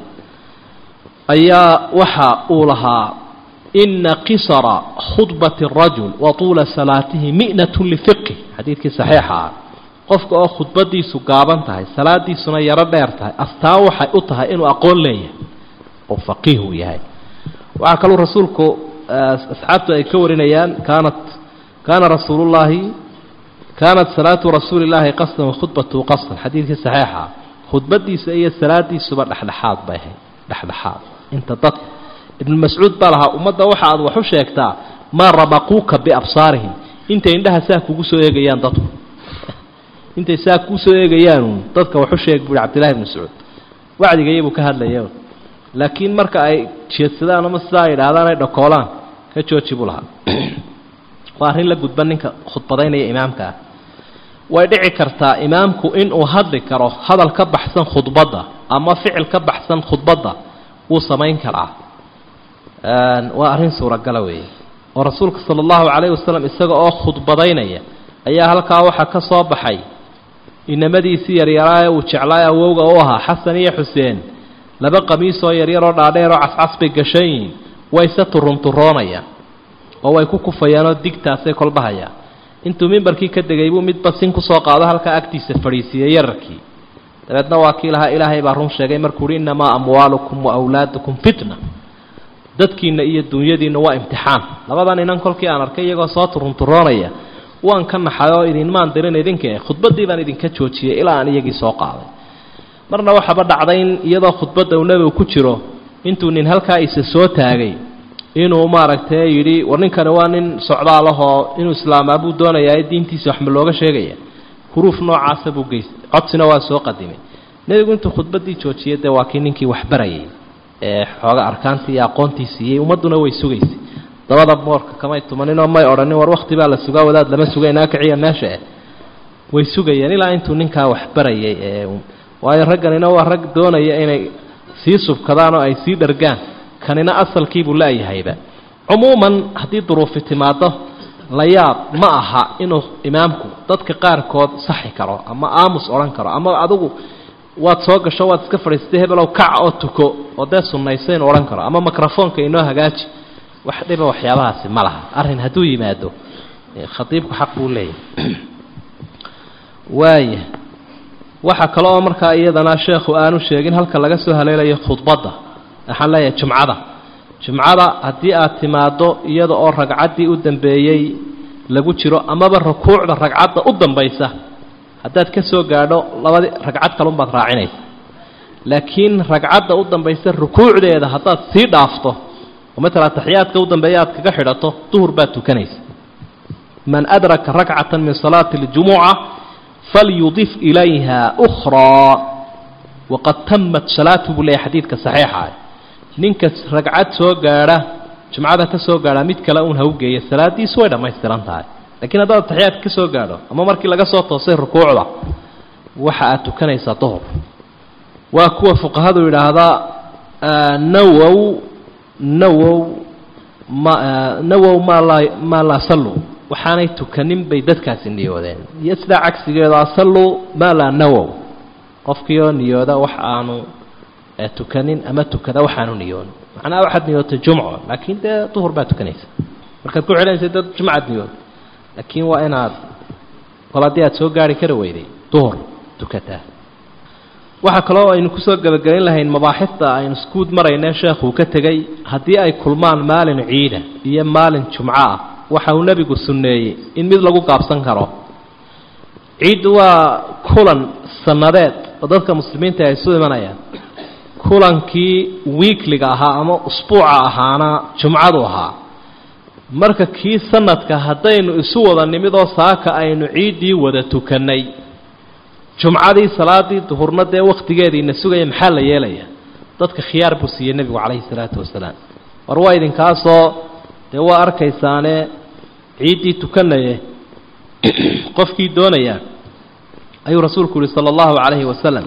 ayaa waxa uu lahaa ina qisara khudbati arajul wa tuula salaatihi mi'natun lifiqhi xadiidkii saxiixa ah qofka oo khudbadiisu gaaban tahay salaadiisuna yaro dheer tahay astaan waxay u tahay inuu aqoon leeyahay oo faqiih uu yahay waxaa kaluu rasuulku asxaabtu ay ka warinayaan kaanat kaana rasuulullaahi kaanat salaatu rasuuli llaahi qasdan wa khudbatuhu qasdan xadiidkii saxiixa ah khudbadiisa iyo salaadiisuba dhexdhexaad bay ahayd dhexdhexaad inta dad ibnu mascuud baa lahaa ummadda waxa aad wax u sheegtaa maa rabaquuka biabsaarihim intay indhaha saa kugu soo eegayaan dadku intay saa kugu soo eegayaan dadka wax u sheeg buui cabdillahi ibnu mascuud wacdigayabuu ka hadlaya laakiin marka ay jeedsadaan ama sidaa ay idhaahdaan ay dhakoolaan ka jooji buu lahaa waa arrin la gudban ninka khudbadaynaya imaamka ah way dhici kartaa imaamku inuu hadli karo hadal ka baxsan khudbadda ama ficil ka baxsan khudbadda wuu samayn karaa waa arrin suuragala weeye oo rasuulka sala allahu calayhi wasalam isaga oo khudbadaynaya ayaa halkaa waxaa ka soo baxay inamadiisii yaryaraaye uu jeclaaye awowga u ahaa xasan iyo xuseen laba qamiisoo yaryaroo dhaadheeroo cascas bay gashan yihiin wayse turunturoonayaan oo way ku kufayaanoo digtaasay kolbahayaan intuu mimbarkii ka degay buu midba sin kusoo qaado halkaa agtiisa fadhiisiiyey yararkii dabeedna waa kii lahaa ilaahay baa run sheegay markuu uhi innamaa amwaalukum wa awlaadukum fitna dadkiinna iyo dunyadiinna waa imtixaan labadan inan kolkii aan arkay iyagoo soo turunturoonaya waan ka naxay oo idinmaan dirin idinka khudbaddii baan idinka joojiyey ilaa aan iyagii soo qaaday marna waxaaba dhacday in iyadoo khudbadda uu nebigu ku jiro intuu nin halkaa isa soo taagay inuu maaragtay yidhi war ninkani waa nin socdaalahoo inuu islaamaa buu doonayaa diintiisa waxma looga sheegaya huruuf noocaasa buu geystay codsina waa soo qadimay nebigu intuu khudbaddii joojiyey dee waa kii ninkii waxbarayay ee xooga arkaantii iyo aqoontii siiyey ummadduna way sugaysay dabada moorka kamay tumaninoo may odhanin war wakti baa la sugaa wadaad lama sugaynaa kiciya meesha eh way sugayeen ilaa intuu ninkaa waxbarayay ee waayo ragganina waa rag doonaya inay sii subkadaan oo ay sii dhargaan kanina asalkiibuu la-yahayba cumuuman haddii duruufi timaado la yaab ma aha inuu imaamku dadka qaarkood saxi karo ama aamus odhan karo ama adigu waad soo gasho waad iska fadhiistay hebelow kac oo tuko oo dee sunnayso inuu odhan karo ama microfoonka inoo hagaaji wax dhiba waxyaabahaasi ma laha arrin hadduu yimaado khadiibku xaq buu leeyahay waaya waxaa kale oo markaa iyadana sheekhu aanu sheegin halka laga soo haleelayo khudbadda waxaan leeyahay jumcada jumcada haddii aad timaaddo iyada oo ragcaddii u dambeeyey lagu jiro amaba rukuucda ragcadda u dambaysa haddaad ka soo gaadho labadii ragcad kalunbaad raacinaysa laakiin ragcadda u dambaysa rukuucdeeda haddaad sii dhaafto oo matala taxiyaadka u dambeeya aad kaga xidhato duhur baad tukanaysa man adraka rakcata min salaati اljumuca falyudif ilayha أkhraa waqad tamat salaatu buu leeyahy xadiidka saxiixa ninka ragcad soo gaadha jumcada ka soo gaadha mid kale uun ha u geeya salaadiisu way dhammaystiran tahay lakiin haddaad taxiyaadka ka soo gaadho ama markii laga soo toosay rukuucda waxa aad tukanaysaa duhur waa kuwa fuqahadu yidhaahdaa nawow nawow ma nawow maa laa maa laa sallu waxaanay tukanin bay dadkaasi niyoodeen iyo sidaa cagsigeedu asallu maa laa nawow qofkii oo niyooda wax aanu tukanin ama tukada waxaanu niyoonin macnaha waxaad niyootay jumco laakiin dee duhur baad tukanaysa markaad ku celinaysa dad jumcaad niyood laakiin waa inaad kol haddii aad soo gaari kara weyday duhur tukataa waxaa kaloo aynu kusoo gebagabayn lahayn mabaaxifta aynu iskuud maraynee sheekhuu ka tegey haddii ay kulmaan maalin ciida iyo maalin jumco ah waxa uu nebigu sunneeyey in mid lagu gaabsan karo ciiddu waa kulan sannadeed oo dadka muslimiinta ay isu imanayaan kulankii wiikliga ahaa ama usbuuca ahaana jumcadu ahaa marka kii sanadka haddaynu isu wada nimid oo saaka aynu ciiddii wada tukannay jumcadii salaadii duhurna dee wakhtigeediina sugaya maxaa la yeelaya dadka khiyaar buu siiyey nebigu calayhi salaatu wasalaam war waa idinkaasoo dee waa arkaysaane ciiddii tukanaye qofkii doonaya ayuu rasuulku yihi sala allahu calayhi wasalam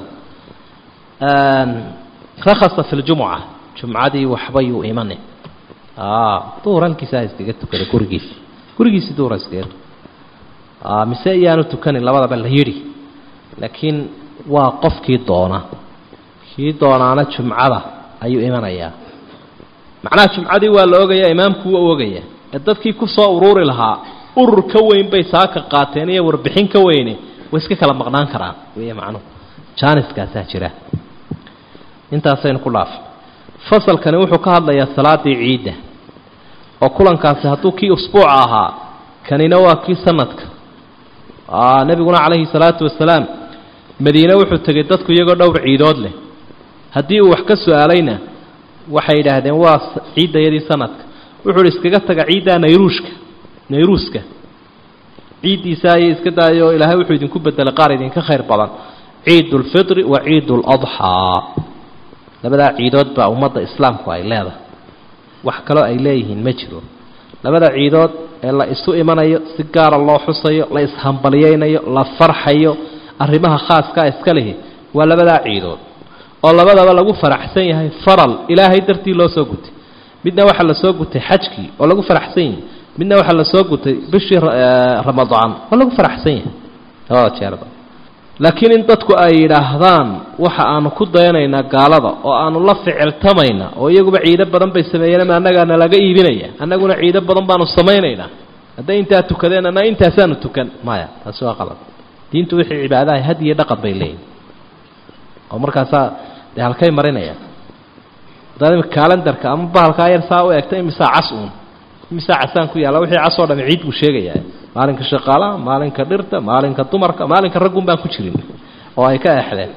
rakhasa fi ljumuca jumcadii waxbayuu imane duhur halkiisaa iskaga tukaday gurigiisi gurigiisi duhura iskaga tukay mise iyaanu tukanin labadaba la yidhi laakiin waa qofkii doona kii doonaana jumcada ayuu imanayaa macnaha jumcadii waa la ogaya imaamku waa ogaya ee dadkii ku soo uruuri lahaa urur ka weyn bay saaka qaateen iyo warbixin ka weyne way iska kala maqnaan karaan wey macnuhu jaaniskaasaa jira intaasaynu ku dhaafay fasalkani wuxuu ka hadlayaa salaadii ciidda oo kulankaasi hadduu kii usbuuca ahaa kanina waa kii sanadka nebiguna calayhi salaatu wasalaam madiine wuxuu tegay dadku iyagoo dhowr ciidood leh haddii uu wax ka su-aalayna waxay yidhaahdeen waa ciiddayadii sanadka wuxuu uhi iskaga taga ciiddaa nayruushka nayruuska ciiddiisa ayay iska daayo ilaahay wuxuu idinku bedelay qaar idinka khayr badan ciid ulfitri wa ciid uladxaa labadaa ciidood baa ummadda islaamku ay leedahay wax kaloo ay leeyihiin ma jiro labada ciidood ee la isu imanayo si gaara loo xusayo la ishambalyaynayo la farxayo arrimaha khaaskaa iska lihi waa labadaa ciidood oo labadaba lagu faraxsan yahay faral ilaahay dartii loo soo gutay midna waxaa la soo gutay xajkii oo lagu faraxsan yahay midna waxaa la soo gutay bishii ramadaan oo lagu faraxsan yahay labada jeerba laakiin in dadku ay yidhaahdaan waxa aanu ku dayanaynaa gaalada oo aanu la ficiltamayna oo iyaguba ciido badan bay sameeyeen annagaa nalaga iibinaya annaguna ciido badan baanu samaynaynaa hadday intaa tukadeen anna intaasaanu tukan maya taasi waa qalad diintu wixii cibaadaha had iyo dhaqan bay leeyihin oo markaasaa dee halkay marinayaan haddaad imika kalendarka ama bahalkaa yar saa u eegta imisaa cas uun imisaa casaan ku yaalla wixii cas oo dhami ciid buu sheegayaa maalinka shaqaalaha maalinka dhirta maalinka dumarka maalinka raggun baan ku jirin oo ay ka eexdeen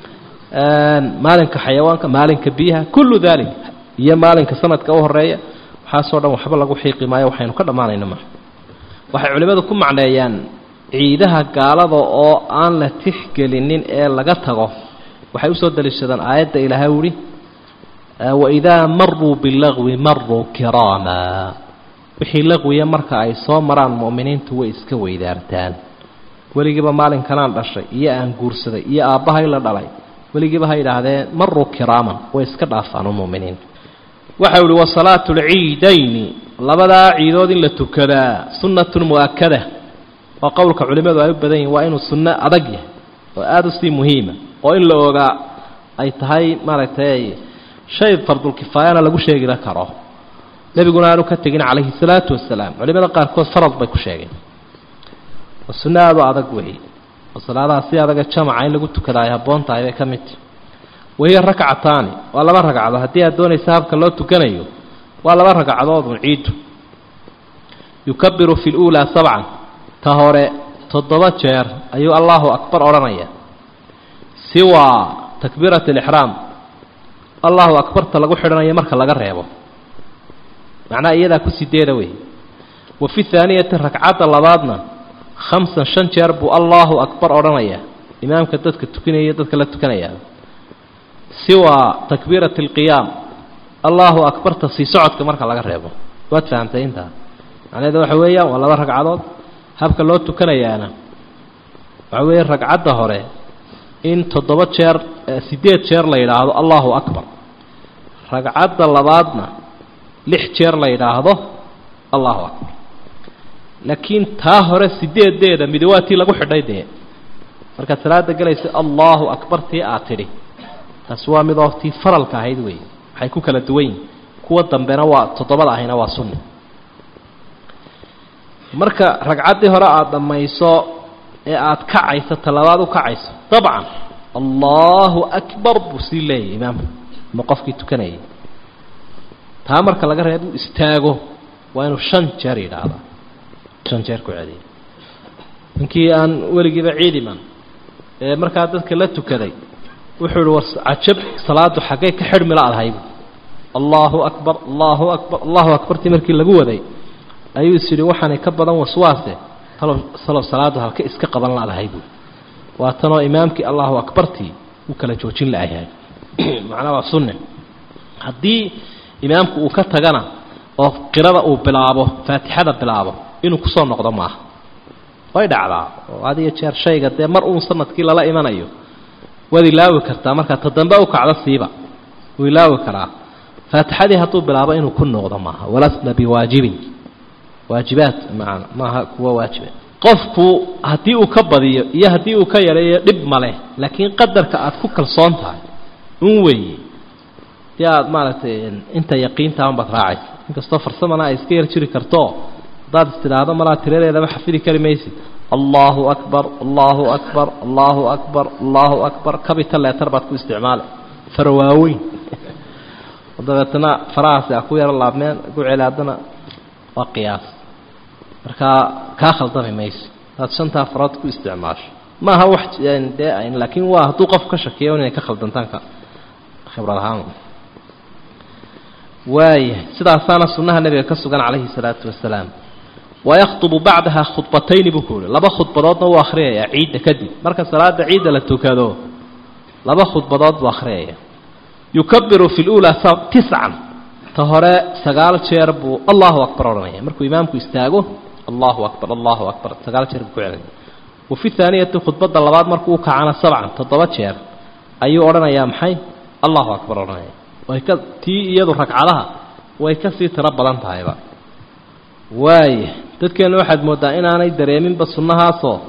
maalinka xayawaanka maalinka biyaha kullu dalik iyo maalinka sanadka u horeeya waxaasoo dhan waxba lagu xiiqi maayo waxaynu ka dhammaanayno maa waxay culimmadu ku macneeyaan ciidaha gaalada oo aan la tixgelinin ee laga tago waxay usoo daliishadaan aayadda ilaahay uhi waidaa maruu bilagwi maruu kiraama wixii laqwiya marka ay soo maraan mu'miniintu way iska weydaartaan weligiiba maalinkanaan dhashay iyo aan guursaday iyo aabbahay la dhalay weligiiba ha yidhaahdeen maruu kiraaman way iska dhaafaan muminiin waxa uhi wasalaatu lciidayni labadaa ciidood in la tukadaa sunnatun mu'akada oo qowlka culimmadu ay u badan yihin waa inuu sunno adag yahay oo aada usii muhiima oo in la ogaa ay tahay maaragtay shay fardulkifaayana lagu sheegila karo nebiguna aanu ka tegin calayhi salaatu wasalaam culimada qaarkood farad bay ku sheegeen oo sunno aada u adag weeye oo salaadaha si adaga jamaca in lagu tukada ay habboon tahay bay ka mid tahi wahiya rakcataani waa laba ragcadood haddii aad doonaysa habka loo tukanayo waa laba ragcadoodun ciiddu yukabiru fi luulaa sabcan ta hore toddoba jeer ayuu allahu akbar odhanaya siwaa takbiirati alixraam allahu akbarta lagu xidhanayo marka laga reebo macnaha iyadaa ku sideeda wey wa fi haaniyati ragcadda labaadna khamsan shan jeer buu allahu akbar odhanaya imaamka dadka tukanaya dadka la tukanaya siwaa takbiirati alqiyaam allahu akbarta sii socodka marka laga reebo waad fahamtay intaa macnaheeda waxa weeyaan waa laba ragcadood habka loo tukanayaana waxa weeye ragcadda hore in toddoba jeer sideed jeer la yidhaahdo allahu akbar ragcadda labaadna lix jeer la yidhaahdo allahu akbar laakiin taa hore sideedeeda midi waa tii lagu xidhay dee markaad salaada gelaysa allahu akbar tii aad tidhi taasi waa midoo tii faralka ahayd wey waxay ku kala duwan yihin kuwa dambena waa toddobada ahayna waa sunni marka ragcaddii hore aada dhammayso ee aada kacayso talabaad u kacayso dabcan allahu akbar buu sii leeyahy imaamku ama qofkii tukanayay taa marka laga reebo istaago waa inuu shan jeer yidhaahdaa shan jeer ku celiya ninkii aan weligiiba ciidiman ee markaa dadka la tukaday wuxuu ihi war cajab salaadu xaggay ka xidhmi la-dahayd allahu akbar allahu akbar allahu akbartii markii lagu waday ayuu is yidhi waxaanay ka badan waswaase talow salow salaadu halka iska qaban la-dahay buu waa tanoo imaamkii allahu akbartii uu kala joojin la-yahay macnaa waa sunne haddii imaamku uu ka tagana oo qirada uu bilaabo faatixada bilaabo inuu kusoo noqdo maaha way dhacdaa oo had iyo jeer shayga dee mar uun sanadkii lala imanayo waad ilaawi kartaa markaa ta dambe u kacdo siiba wuu ilaawi karaa faatixadii hadduu bilaabo inuu ku noqdo maaha walasna biwaajibin waajibaat maana maaha kuwa waajiba qofku haddii uu ka badiyo iyo haddii uu ka yareeyo dhib maleh laakiin qadarka aad ku kalsoon tahay un weeye dii aada maaragtay inta yaqiintaa unbaad raacaysa inkastoo farsamana ay iska yar jiri karto haddaad is tidhaahdo malaa tiradeedaba xafidi kari maysid allahu akbar allahu akbar allahu akbar allahu akbar kabita leetar baad ku isticmaala fara waaweyn dabeetana farahaasi a ku yaro laabmeen ku celi haddana waa qiyaas markaa kaa khaldami mayso hadaad shantaa farood ku isticmaasho maaha wax dee laakiin waa hadduu qof ka shakiyo inay ka khaldantaan ka khibrad ahaan waaya sidaasaana sunnaha nebiga ka sugan calayhi salaatu wasalaam wayakhtubu bacdaha khudbatayni buu ku yihi laba khudbadoodna wuu akhriyayaa ciidda kadib marka salaada ciidda la tukado laba khudbadood buu akhriyaya yukabiru fi luulaa tiscan ta hore sagaal jeer buu allahu akbar odhanaya markuu imaamku istaago allahu akbar allahu akbar sagaal jeer buu ku celaya wa fi haaniyati khudbadda labaad markuu u kacana sabcan toddoba jeer ayuu odhanayaa maxay allahu akbar odhanaya way ka tii iyadu ragcadaha way ka sii tiro badan tahayba waaya dadkeenna waxaad mooddaa inaanay dareeminba sunnahaasoo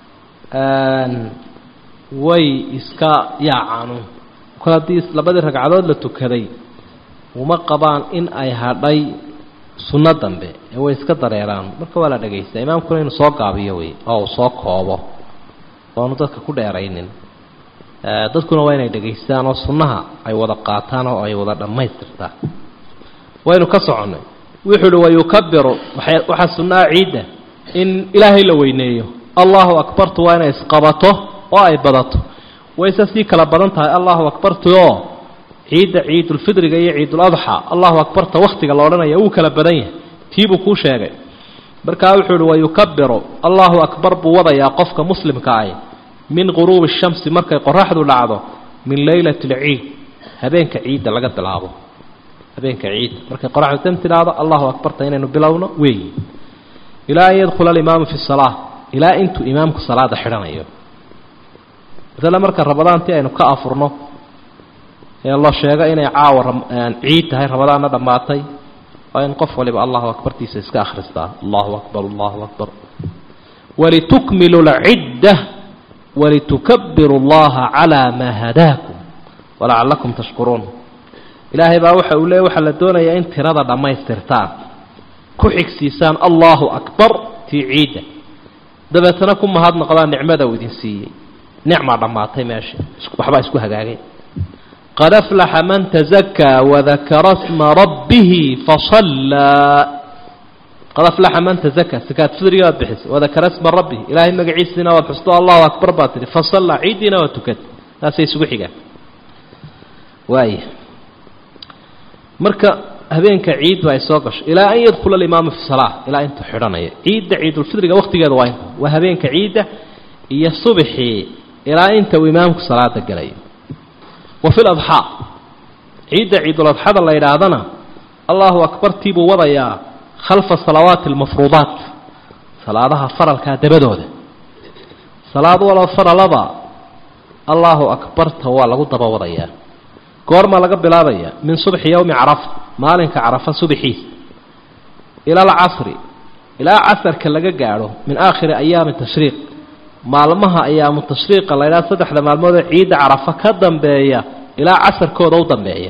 way iska yaacanu kol haddii labadii ragcadood la tukaday uma qabaan in ay hadhay sunno dambe ee way iska dareeraan marka waa la dhagaystaa imaamkuna inuu soo gaabiyo wey oo uu soo koobo oanu dadka ku dheeraynin dadkuna waa inay dhegaystaan oo sunnaha ay wada qaataan oo ay wada dhammaystirtaan waynu ka soconnay wuxuu uhi wayukabiru waxaa sunnaha ciidda in ilaahay la weyneeyo allahu akbartu waa inay isqabato oo ay badato wayse sii kala badan tahay allahu akbartu oo ciidda ciidulfidriga iyo ciiduladxa allahu akbarta wakhtiga la odhanaya wuu kala badan yahay tiibuu kuu sheegay markaa wuxuu uhi wayukabiru allahu akbar buu wadayaa qofka muslimka ah min quruubi shamsi markay qoraxdu dhacdo min leylati alciid habeenka ciidda laga bilaabo habeenka ciidda markay qoraxdu dan tidhaahdo allahu akbarta inaynu bilowno weeyi ilaa an yadkhula alimaamu fi salaa ilaa intuu imaamku salaada xidhanayo masale marka rabadaantii aynu ka afurno ee la sheego inay caawa ciid tahay rabadaanna dhammaatay waa in qof waliba allahu akbartiisa iska akhristaa allahu akbar allahu akbar walitukmilu lcidda walitukabiru اllaha calaa maa hadaakum walacalakum tashkuruun ilaahay baa waxa uu leey waxaa la doonayaa in tirada dhammaystirtaan ku xigsiisaan allahu akbar tii ciidda dabeetana ku mahadnaqdaan nicmada uu idin siiyey nicmaa dhammaatay meesha waxbaa isku hagaagay qad aflaxa man tazakaa wadakara sma rabbihi fasallaa qad aflaxa man tazakaa sakaad fidriga waad bixisay wadakara sma rabbihi ilaahay magaciisiina waad xusto allahu akbar baad tidhi fasallaa ciiddiina waad tukatay taasay isugu xigaan waaya marka habeenka ciiddu ay soo gasho ilaa an yadkhula alimaamu fi salaa ilaa intuu xidhanayo ciidda ciidulfidriga wakhtigeeda waa inta waa habeenka ciidda iyo subxii ilaa inta uu imaamku salaada gelayo wa fi ladxaa ciidda ciiduladxada la yidhaahdana allahu akbartii buu wadayaa khalfa salawaati almafruudaat salaadaha faralkaa dabadooda salaad walo faralaba allahu akbarta waa lagu daba wadayaa goormaa laga bilaabaya min subxi yowmi carafa maalinka carafa subaxiisa ila alcasri ilaa casarka laga gaadho min aakhiri ayaami tashriiq maalmaha ayaamu tashriiqa la ydhaha saddexda maalmoodee ciidda carafa ka dambeeya ilaa casarkooda u dambeeya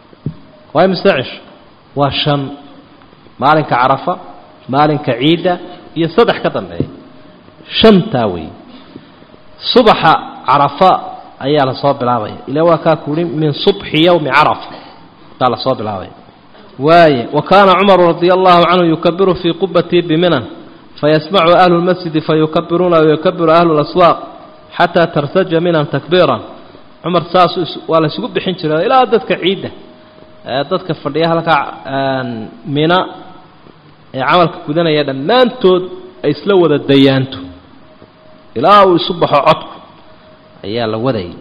waa imise cisho waa shan maalinka carafa maalinka ciidda iyo saddex ka dambeeya shantaa weeye subaxa carafa ayaa lasoo bilaabaya ila waa kaa kuuhi min subxi yowmi carafa baa lasoo bilaabaya waaye wa kaana cumaru radia allahu canhu yukabiru fii qubatii biminan fayasmacu ahlu lmasjidi fayukabiruuna wayukabiru ahlu laswaaq xataa tartaja minan takbiiran cumar saas waa la isugu bixin jiray ilaa dadka ciidda dadka fadhiya halkaa mina ee camalka gudanaya dhammaantood ay isla wada dayaanto ilaa uu isu baxo codku ayaa la wadayay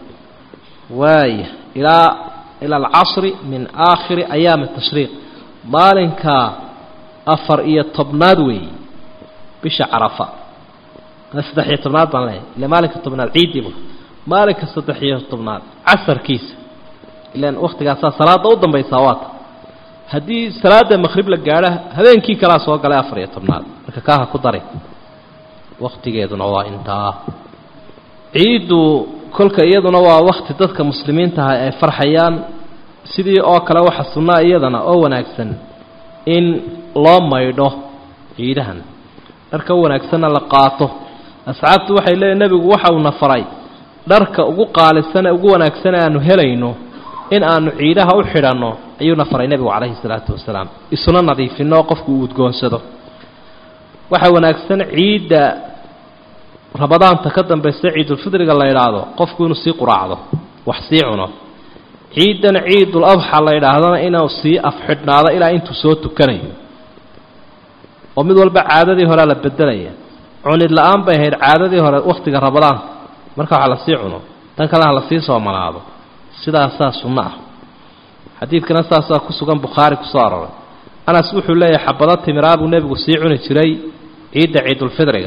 waaya ilaa ila alcasri min aakhiri ayaami tashriiq maalinka afar iyo tobnaad weeye bisha carafa saddex iyo tobnaad baan leeyahay ila maalinka tobnaad ciiddiiba maalinka saddex iyo tobnaad casarkiisa ilan waktigaasaa salaada u dambaysaa waata haddii salaada maqhrib la gaadho habeenkii kalaa soo galay afar iyo tobnaad marka kaaha ku dari waktigeeduna waa intaa ciiddu kolka iyaduna waa wakti dadka muslimiintaha ay farxayaan sidii oo kale waxa sunnaa iyadana oo wanaagsan in loo maydho ciidahan dharka u wanaagsanna la qaato asxaabtu waxay leeyihin nebigu waxa uuna faray dharka ugu qaalisan ee ugu wanaagsan ee aanu helayno in aanu ciidaha u xidhanno ayuuna faray nebigu calayhi salaatu wasalaam isuna nadiifinno oo qofku uu udgoonsado waxa wanaagsan ciidda rabadaanta ka dambaysa ciidulfidriga la idhaahdo qofku inuu sii quraacdo wax sii cuno ciidan ciidul adxa la yidhaahdana inuu sii afxidhnaado ilaa intuu soo tukanayo oo mid walba caadadii horea la bedelaya cunid la-aan bay ahayd caadadii hore wakhtiga rabadaanka marka waxa lasii cuno tan kalena ha lasii soomanaado sidaasaa sunno ah xadiidkana saasaa ku sugan bukhaari kusoo aroray anas wuxuu leeyahay xabado timiraa buu nebigu sii cuni jiray ciidda ciidulfidriga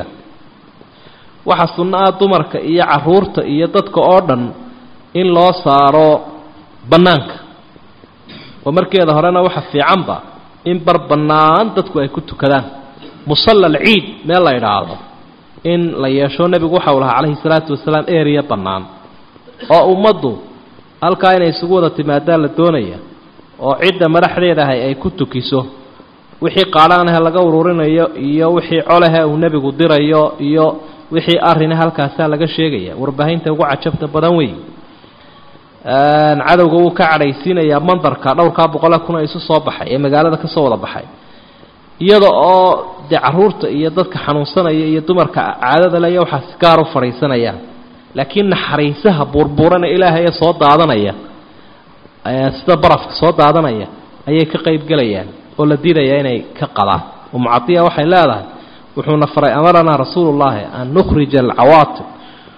waxaa sunno ah dumarka iyo caruurta iyo dadka oo dhan in loo saaro bannaanka oo markeeda horena waxa fiicanba in bar bannaan dadku ay ku tukadaan musalla alciid meel la idhaahdo in la yeesho nebigu waxau lahaa calayhi salaatu wasalaam eriya bannaan oo ummaddu halkaa inay isugu wada timaadaan la doonaya oo cidda madaxdeeda ahay ay ku tukiso wixii qaadhaanahe laga ururinayo iyo wixii colehe uu nebigu dirayo iyo wixii arrine halkaasaa laga sheegaya warbaahinta ugu cajabta badan wey cadowga wuu ka cadhaysiinayaa mandarka dhowrkaa boqole kun isu soo baxay ee magaalada ka soo wada baxay iyada oo dee caruurta iyo dadka xanuunsanaya iyo dumarka caadada le iyo waxaas gaar u fadhiisanayaan laakiin naxariisaha buurbuurana ilaahay ee soo daadanaya sida barafka soo daadanaya ayay ka qaybgelayaan oo la diidayaa inay ka qadaan umucadiya waxay leedahay wuxuuna faray amaranaa rasuulullaahi an nukhrija alcawaatib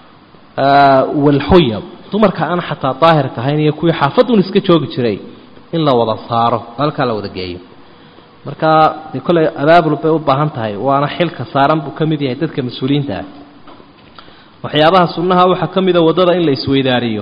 walxuyab dumarka aan xataa daahirka ahayn iyo kuwii xaafaduun iska joogi jiray in la wada saaro halkaa la wada geeyo marka dee kolley abaabul bay u baahan tahay waana xilka saaran buu ka mid yahay dadka mas-uuliyiinta ah waxyaabaha sunnaha waxaa ka mida waddada in la isweydaariyo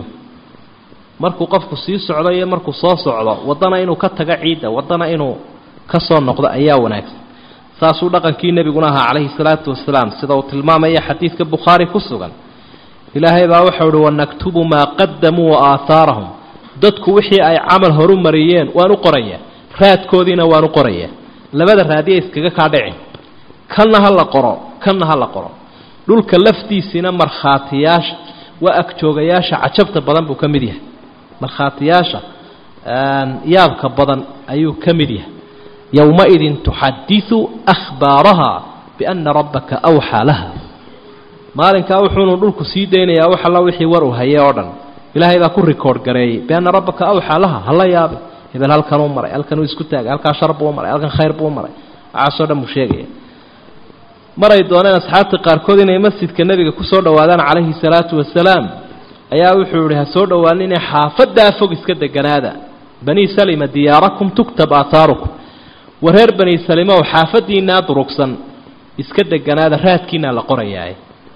markuu qofku sii socdo iyo markuu soo socdo waddana inuu ka tago ciidda waddana inuu ka soo noqdo ayaa wanaagsan saasuu dhaqankii nebiguna ahaa calayhi salaatu wasalaam sida uu tilmaamaya xadiidka bukhaari ku sugan ilaahay baa waxau uhi wanaktubu maa qadamuu wa aahaarahum dadku wixii ay camal horu mariyeen waan u qorayaa raadkoodiina waan u qorayaa labada raadiya iskaga kaa dhicin kanna ha la qoro kanna ha la qoro dhulka laftiisiina markhaatiyaasha waa agjoogayaasha cajabta badan buu ka mid yahay markhaatiyaasha yaabka badan ayuu ka mid yahay yowmaidin tuxadiثu ahbaaraha biana rabbaka awxaa laha maalinkaa wuxuunu dhulku sii daynayaa wax alla wixii war uu hayay oo dhan ilaahay baa ku rikoord gareeyey bianna rabbaka awxaa laha hala yaabe hebel halkanuu maray halkanuu isku taagay halkaa shar buu maray halkan khayr buu maray waxaasoo dhan buu sheegaya maray dooneen asxaabta qaarkood inay masjidka nebiga ku soo dhowaadaan calayhi salaatu wasalaam ayaa wuxuu yihi ha soo dhowaaninee xaafaddaa fog iska deganaada banii salima diyaarakum tuktab aataarukum war reer bani salimow xaafaddiinaa durugsan iska deganaada raadkiinaa la qorayaa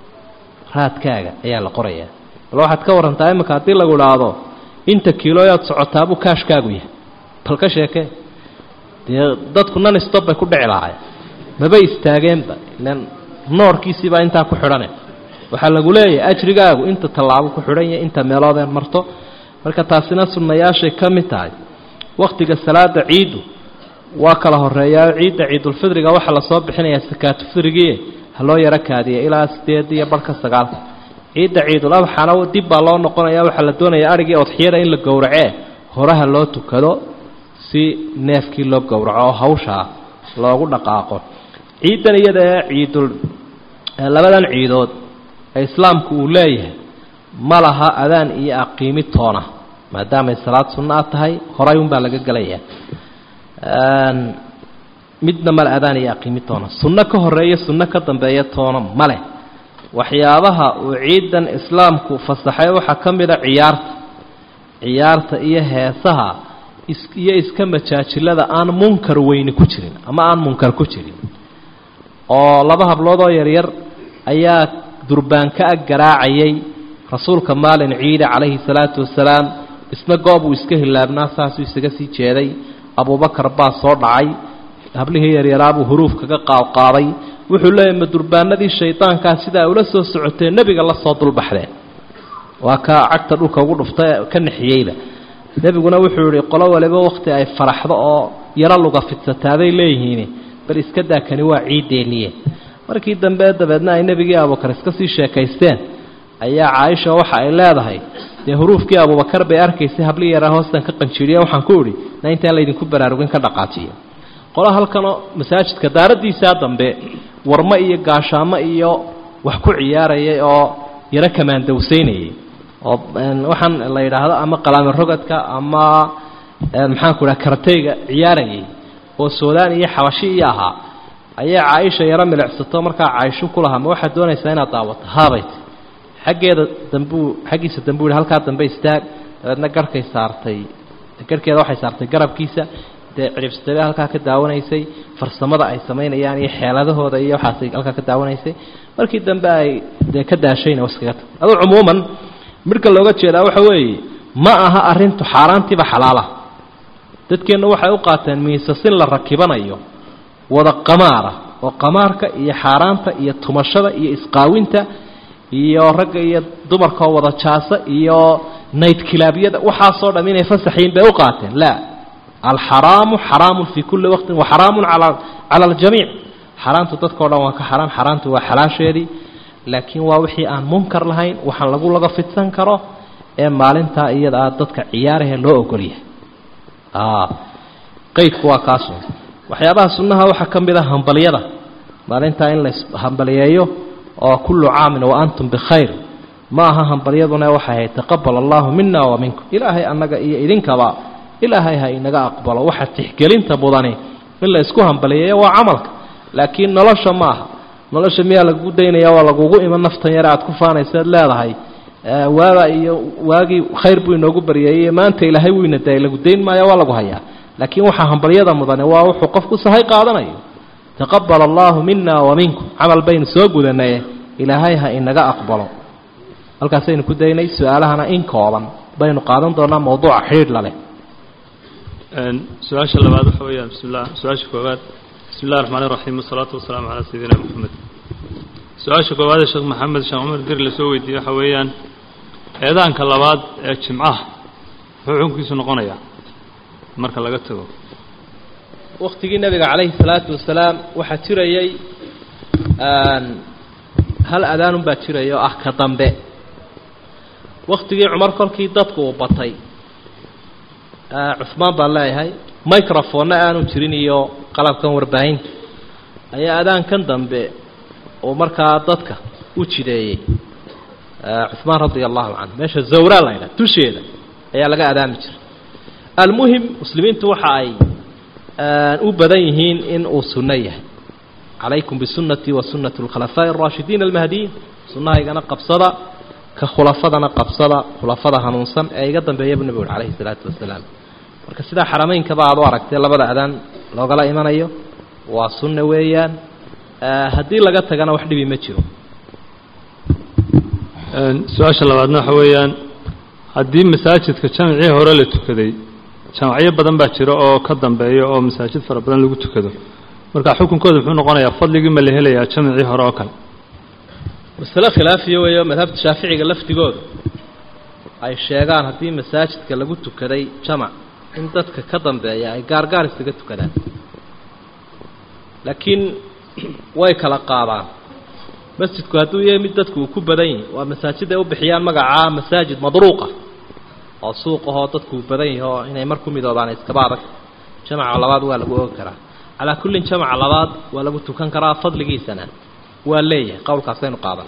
raadkaaga ayaa la qorayaa bal waxaad ka warantaa iminka haddii lagu idhaahdo inta kiilooyaad socotaabuu kaashkaagu yahay bal ka sheekee dee dadku nan stob bay ku dhici lahay maba istaageenba ilan noorkiisiibaa intaa ku xidhane waxaa lagu leeyahay ajrigaagu inta tallaabo ku xidhan yahay inta meeloodeen marto marka taasina sunnayaashay ka mid tahay wakhtiga salaada ciiddu waa kala horeeyaa ciidda ciidulfidriga waxaa lasoo bixinayaa sakaatufidrigii ha loo yaro kaadiya ilaa sideed iyo barhka sagaalka ciidda ciidul adxana dib baa loo noqonaya waxaa la doonayaa arigii odxiyada in la gowracee horaha loo tukado si neefkii loo gowraco oo hawshaa loogu dhaqaaqo ciiddan iyada ee ciidul labadan ciidood ee islaamku uu leeyahay ma laha adaan iyo aqiimi toona maadaamay salaad sunno a tahay horay unbaa laga gelayaa midna male adaan iyo aqiimi toona sunno ka horeeya sunno ka dambeeya toona maleh waxyaabaha uu ciidan islaamku fasaxay waxaa ka mid a ciyaarta ciyaarta iyo heesaha iyo iska majaajilada aan munkar weyni ku jirin ama aan munkar ku jirin oo laba hablood oo yaryar ayaa durbaanka ag garaacayay rasuulka maalin ciida calayhi salaatu wasalaam isna goob uu iska hilaabnaa saasuu isaga sii jeeday abubakar baa soo dhacay hablihii yaryaraabuu huruuf kaga qaadqaaday wuxuu leeyahy ma durbaanadii shaydaankaa sidaa ula soo socotee nebiga la soo dulbaxdeen waa ka cagta dhulka ugu dhufta ka nexiyeyba nebiguna wuxuu yihi qolo waliba wakhti ay faraxdo oo yaro luga fidsataaday leeyihiin bal iska daa kani waa ciiddeeniye markii dambe dabeedna ay nebigii abubakar iska sii sheekaysteen ayaa caaisha waxa ay leedahay dee huruufkii abubakar bay arkaysay hablii yaraa hoostan ka qanjiiriya waxaan ku idhi na intaan laydinku baraarugin ka dhaqaajiya qola halkanoo masaajidka daaraddiisaa dambe warmo iyo gaashaamo iyo wax ku ciyaarayay oo yaro kamaandawsaynayay oo waxaan la yidhaahdo ama qalaami rogadka ama maxaan ku idhaha karateyga ciyaarayay oo suudaan iyo xabashi iyo ahaa ayaa caaisha yaro milicsato markaa caaisho ku lahaa ma waxaad doonaysaa inaad daawato haabayt xaggeeda dambuu xaggiisa dambuu yihi halkaa dambe istaag dabeedna garhkay saartay garhkeeda waxay saartay garabkiisa dee ciribsadabe halkaa ka daawanaysay farsamada ay samaynayaan iyo xeeladahooda iyo waxaasay halkaa ka daawanaysay markii dambe ay dee ka daashayna waskaga tag aduu cumuuman midhka looga jeedaa waxa weeye ma aha arrintu xaaraantiiba xalaala dadkeenna waxay u qaateen miisasin la rakibanayo wada qamaara oo qamaarka iyo xaaraanta iyo tumashada iyo isqaawinta iyo ragga iyo dumarkaoo wada jaasa iyo nayd kilaabyada waxaasoo dham inay fasaxyiin bay u qaateen laa alxaraamu xaraamun fii kulli waqtin wa xaraamun cala cala aljamiic xaaraantu dadkao dhan waa ka xaraam xaaraantu waa xalaasheedii laakiin waa wixii aan munkar lahayn waxaan lagu laga fidsan karo ee maalintaa iyada ah dadka ciyaarahe loo ogolyahay qeydku waa kaasu waxyaabaha sunnaha waxaa ka mid a hambalyada maalintaa in la hambaliyeeyo oo kullu caamin wa antum bikhayr ma aha hambalyaduna waxay ahayd taqabal allahu mina wa minkum ilaahay annaga iyo idinkaba ilaahay ha inaga aqbalo waxa tixgelinta mudani in la isku hambaliyeeyo waa camalka laakiin nolosha ma aha nolosha miyaa lagu daynaya waa lagugu iman naftan yare aad ku faanaysaad leedahay waaba iyo waagii khayr buu inoogu baryeeyey maanta ilaahay wuu ina daayay lagu dayn maayo waa lagu hayaa laakiin waxaa hambalyada mudane waa wuxuu qofku sahay qaadanayo taqabal allahu mina wa minkum camal baynu soo gudanaye ilaahay ha inaga aqbalo halkaasaynu ku daynay su-aalahana in kooban baynu qaadan doonaa mawduuca xidhiidh laleh su-aasha labaad waxa weeyaan bismillah su-aasha koowaad bismi illahi raxmaan iraxiim wasalaatu wasalaamu calaa sayidina moxamed su-aasha koowaad ee sheekh maxamed sheekh cumar dir lasoo weydiiyey waxa weeyaan eedaanka labaad ee jimcaha muxuu xukunkiisu noqonayaa marka laga tago waktigii nabiga calayhi salaatu wasalaam waxaa jirayay hal adaanun baa jiraya oo ah ka dambe waktigii cumar kolkii dadku uu batay cusmaan baan leeyahay microphonna aanu jirin iyo qalabkan warbaahinta ayaa adaankan dambe uu markaa dadka u jideeyey cusmaan radia allahu canhu meesha zawraa la ydhaha dusheeda ayaa laga adaami jiray almuhim muslimiintu waxa ay u badan yihiin in uu sunno yahay calaykum bisunnatii wa sunnati alkhulafaa'i alraashidiin almahdiyiin sunnahaygana qabsada ka khulafadana qabsada khulafada hanuunsan ee iga dambeeya buu nebigu uri calayhi salaatu wasalaam marka sidaa xaramaynkaba aad u aragtee labada adaan loogala imanayo waa sunna weeyaan haddii laga tagana wax dhibi ma jiro su-aasha labaadna waxa weeyaan haddii masaajidka jamcii hore la tukaday jamacyo badan baa jira oo ka dambeeya oo masaajid fara badan lagu tukado marka xukunkooda muxuu noqonayaa fadligii ma la helayaa jamcii hore oo kale masale khilaafiya weeyo madhabta shaaficiga laftigooda ay sheegaan haddii masaajidka lagu tukaday jamac in dadka ka dambeeya ay gaargaar isaga tukadaan laakiin way kala qaadaan masjidku hadduu yahay mid dadku uu ku badan yahi waa masaajid ay u bixiyaan magacaa masaajid madruuqa oo suuqahoo dadku uu badan yahi oo inay mar ku midoobaan iskaba adag jamaca labaad waa lagu ogi karaa calaa kullin jamaca labaad waa lagu tukan karaa fadligiisana waa leeyahay qowlkaasaynu qaadan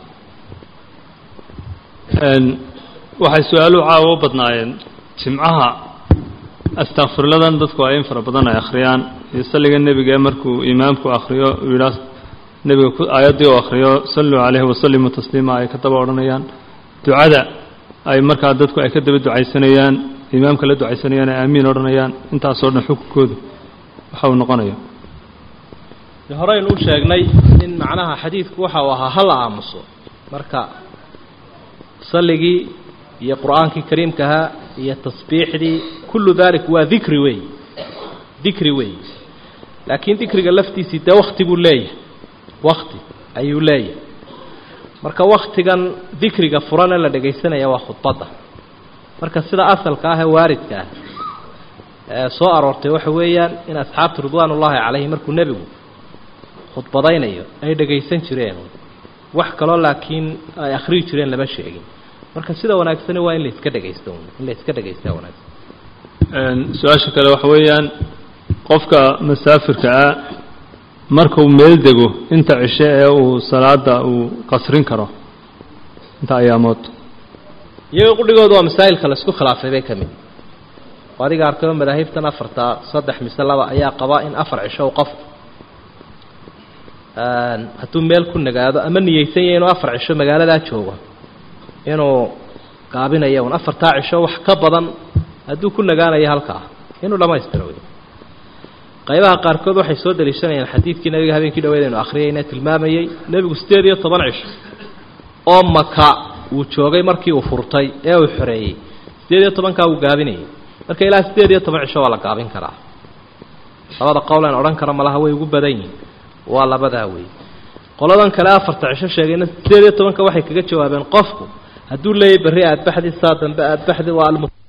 waxay su-aaluhu caawa u badnaayeen jimcaha astakfirladan dadku ay in fara badan ay akhriyaan iyo salliga nebiga markuu imaamku akhriyo uu yidhaah nebiga aayaddii uu akhriyo salluu calayhi wasallimuu tasliima ay ka daba odhanayaan ducada ay markaa dadku ay ka daba ducaysanayaan imaamka la ducaysanayaan ay aamiin odhanayaan intaasoo dhan xukunkoodu waxa uu noqonayo horeynu u sheegnay in macnaha xadiidku waxa uu ahaa hala aamuso marka salligii iyo qur-aankii kariimkahaa iyo tasbiixdii kullu dalik waa dikri wey dikri wey laakiin dikriga laftiisii dee wakti buu leeyahay wakti ayuu leeyahay marka waktigan dikriga furane la dhegaysanaya waa khudbadda marka sida asalka ah ee waaridka ah ee soo aroortay waxa weeyaan in asxaabtu ridwaan ullaahi calayhi markuu nebigu khudbadaynayo ay dhagaysan jireen wax kaloo laakiin ay akhriyi jireen lama sheegin marka sida wanaagsani waa in la iska dhagaysto in la iska dhagaystaa wanaagsan su-aasha kale waxa weeyaan qofka masaafirka ah markuu meel dego inta cishe ee uu salaada uu qasrin karo inta ayaamood iyaga qudhigooda waa masaa'ilka la isku khilaafay bay ka mid oo adiga arkayoo madaahibtan afartaa saddex mise laba ayaa qabaa in afar cisho u qofku hadduu meel ku nagaado ama niyeysan yahay inuu afar cisho magaaladaa joogo inuu gaabinayo un afartaa cisho wax ka badan hadduu ku nagaanayo halkaa inuu dhamaystiro wey qaybaha qaarkood waxay soo daliishanayaan xadiidkii nabiga habeenkii dhaweyd aynu akhriyayna tilmaamayey nebigu siddeed iyo toban cisho oo maka uu joogay markii uu furtay ee uu xoreeyey siddeed iyo tobankaa uu gaabinayay marka ilaa siddeed iyo toban cisho waa la gaabin karaa labada qowl aan odhan karo malaha way ugu badan yihin waa labadaa wey qoladan kale afarta cisho sheegayna siddeed iyo tobanka waxay kaga jawaabeen qofku hadduu leeyahy berri aadbaxdi saa dambe aadbaxdi waa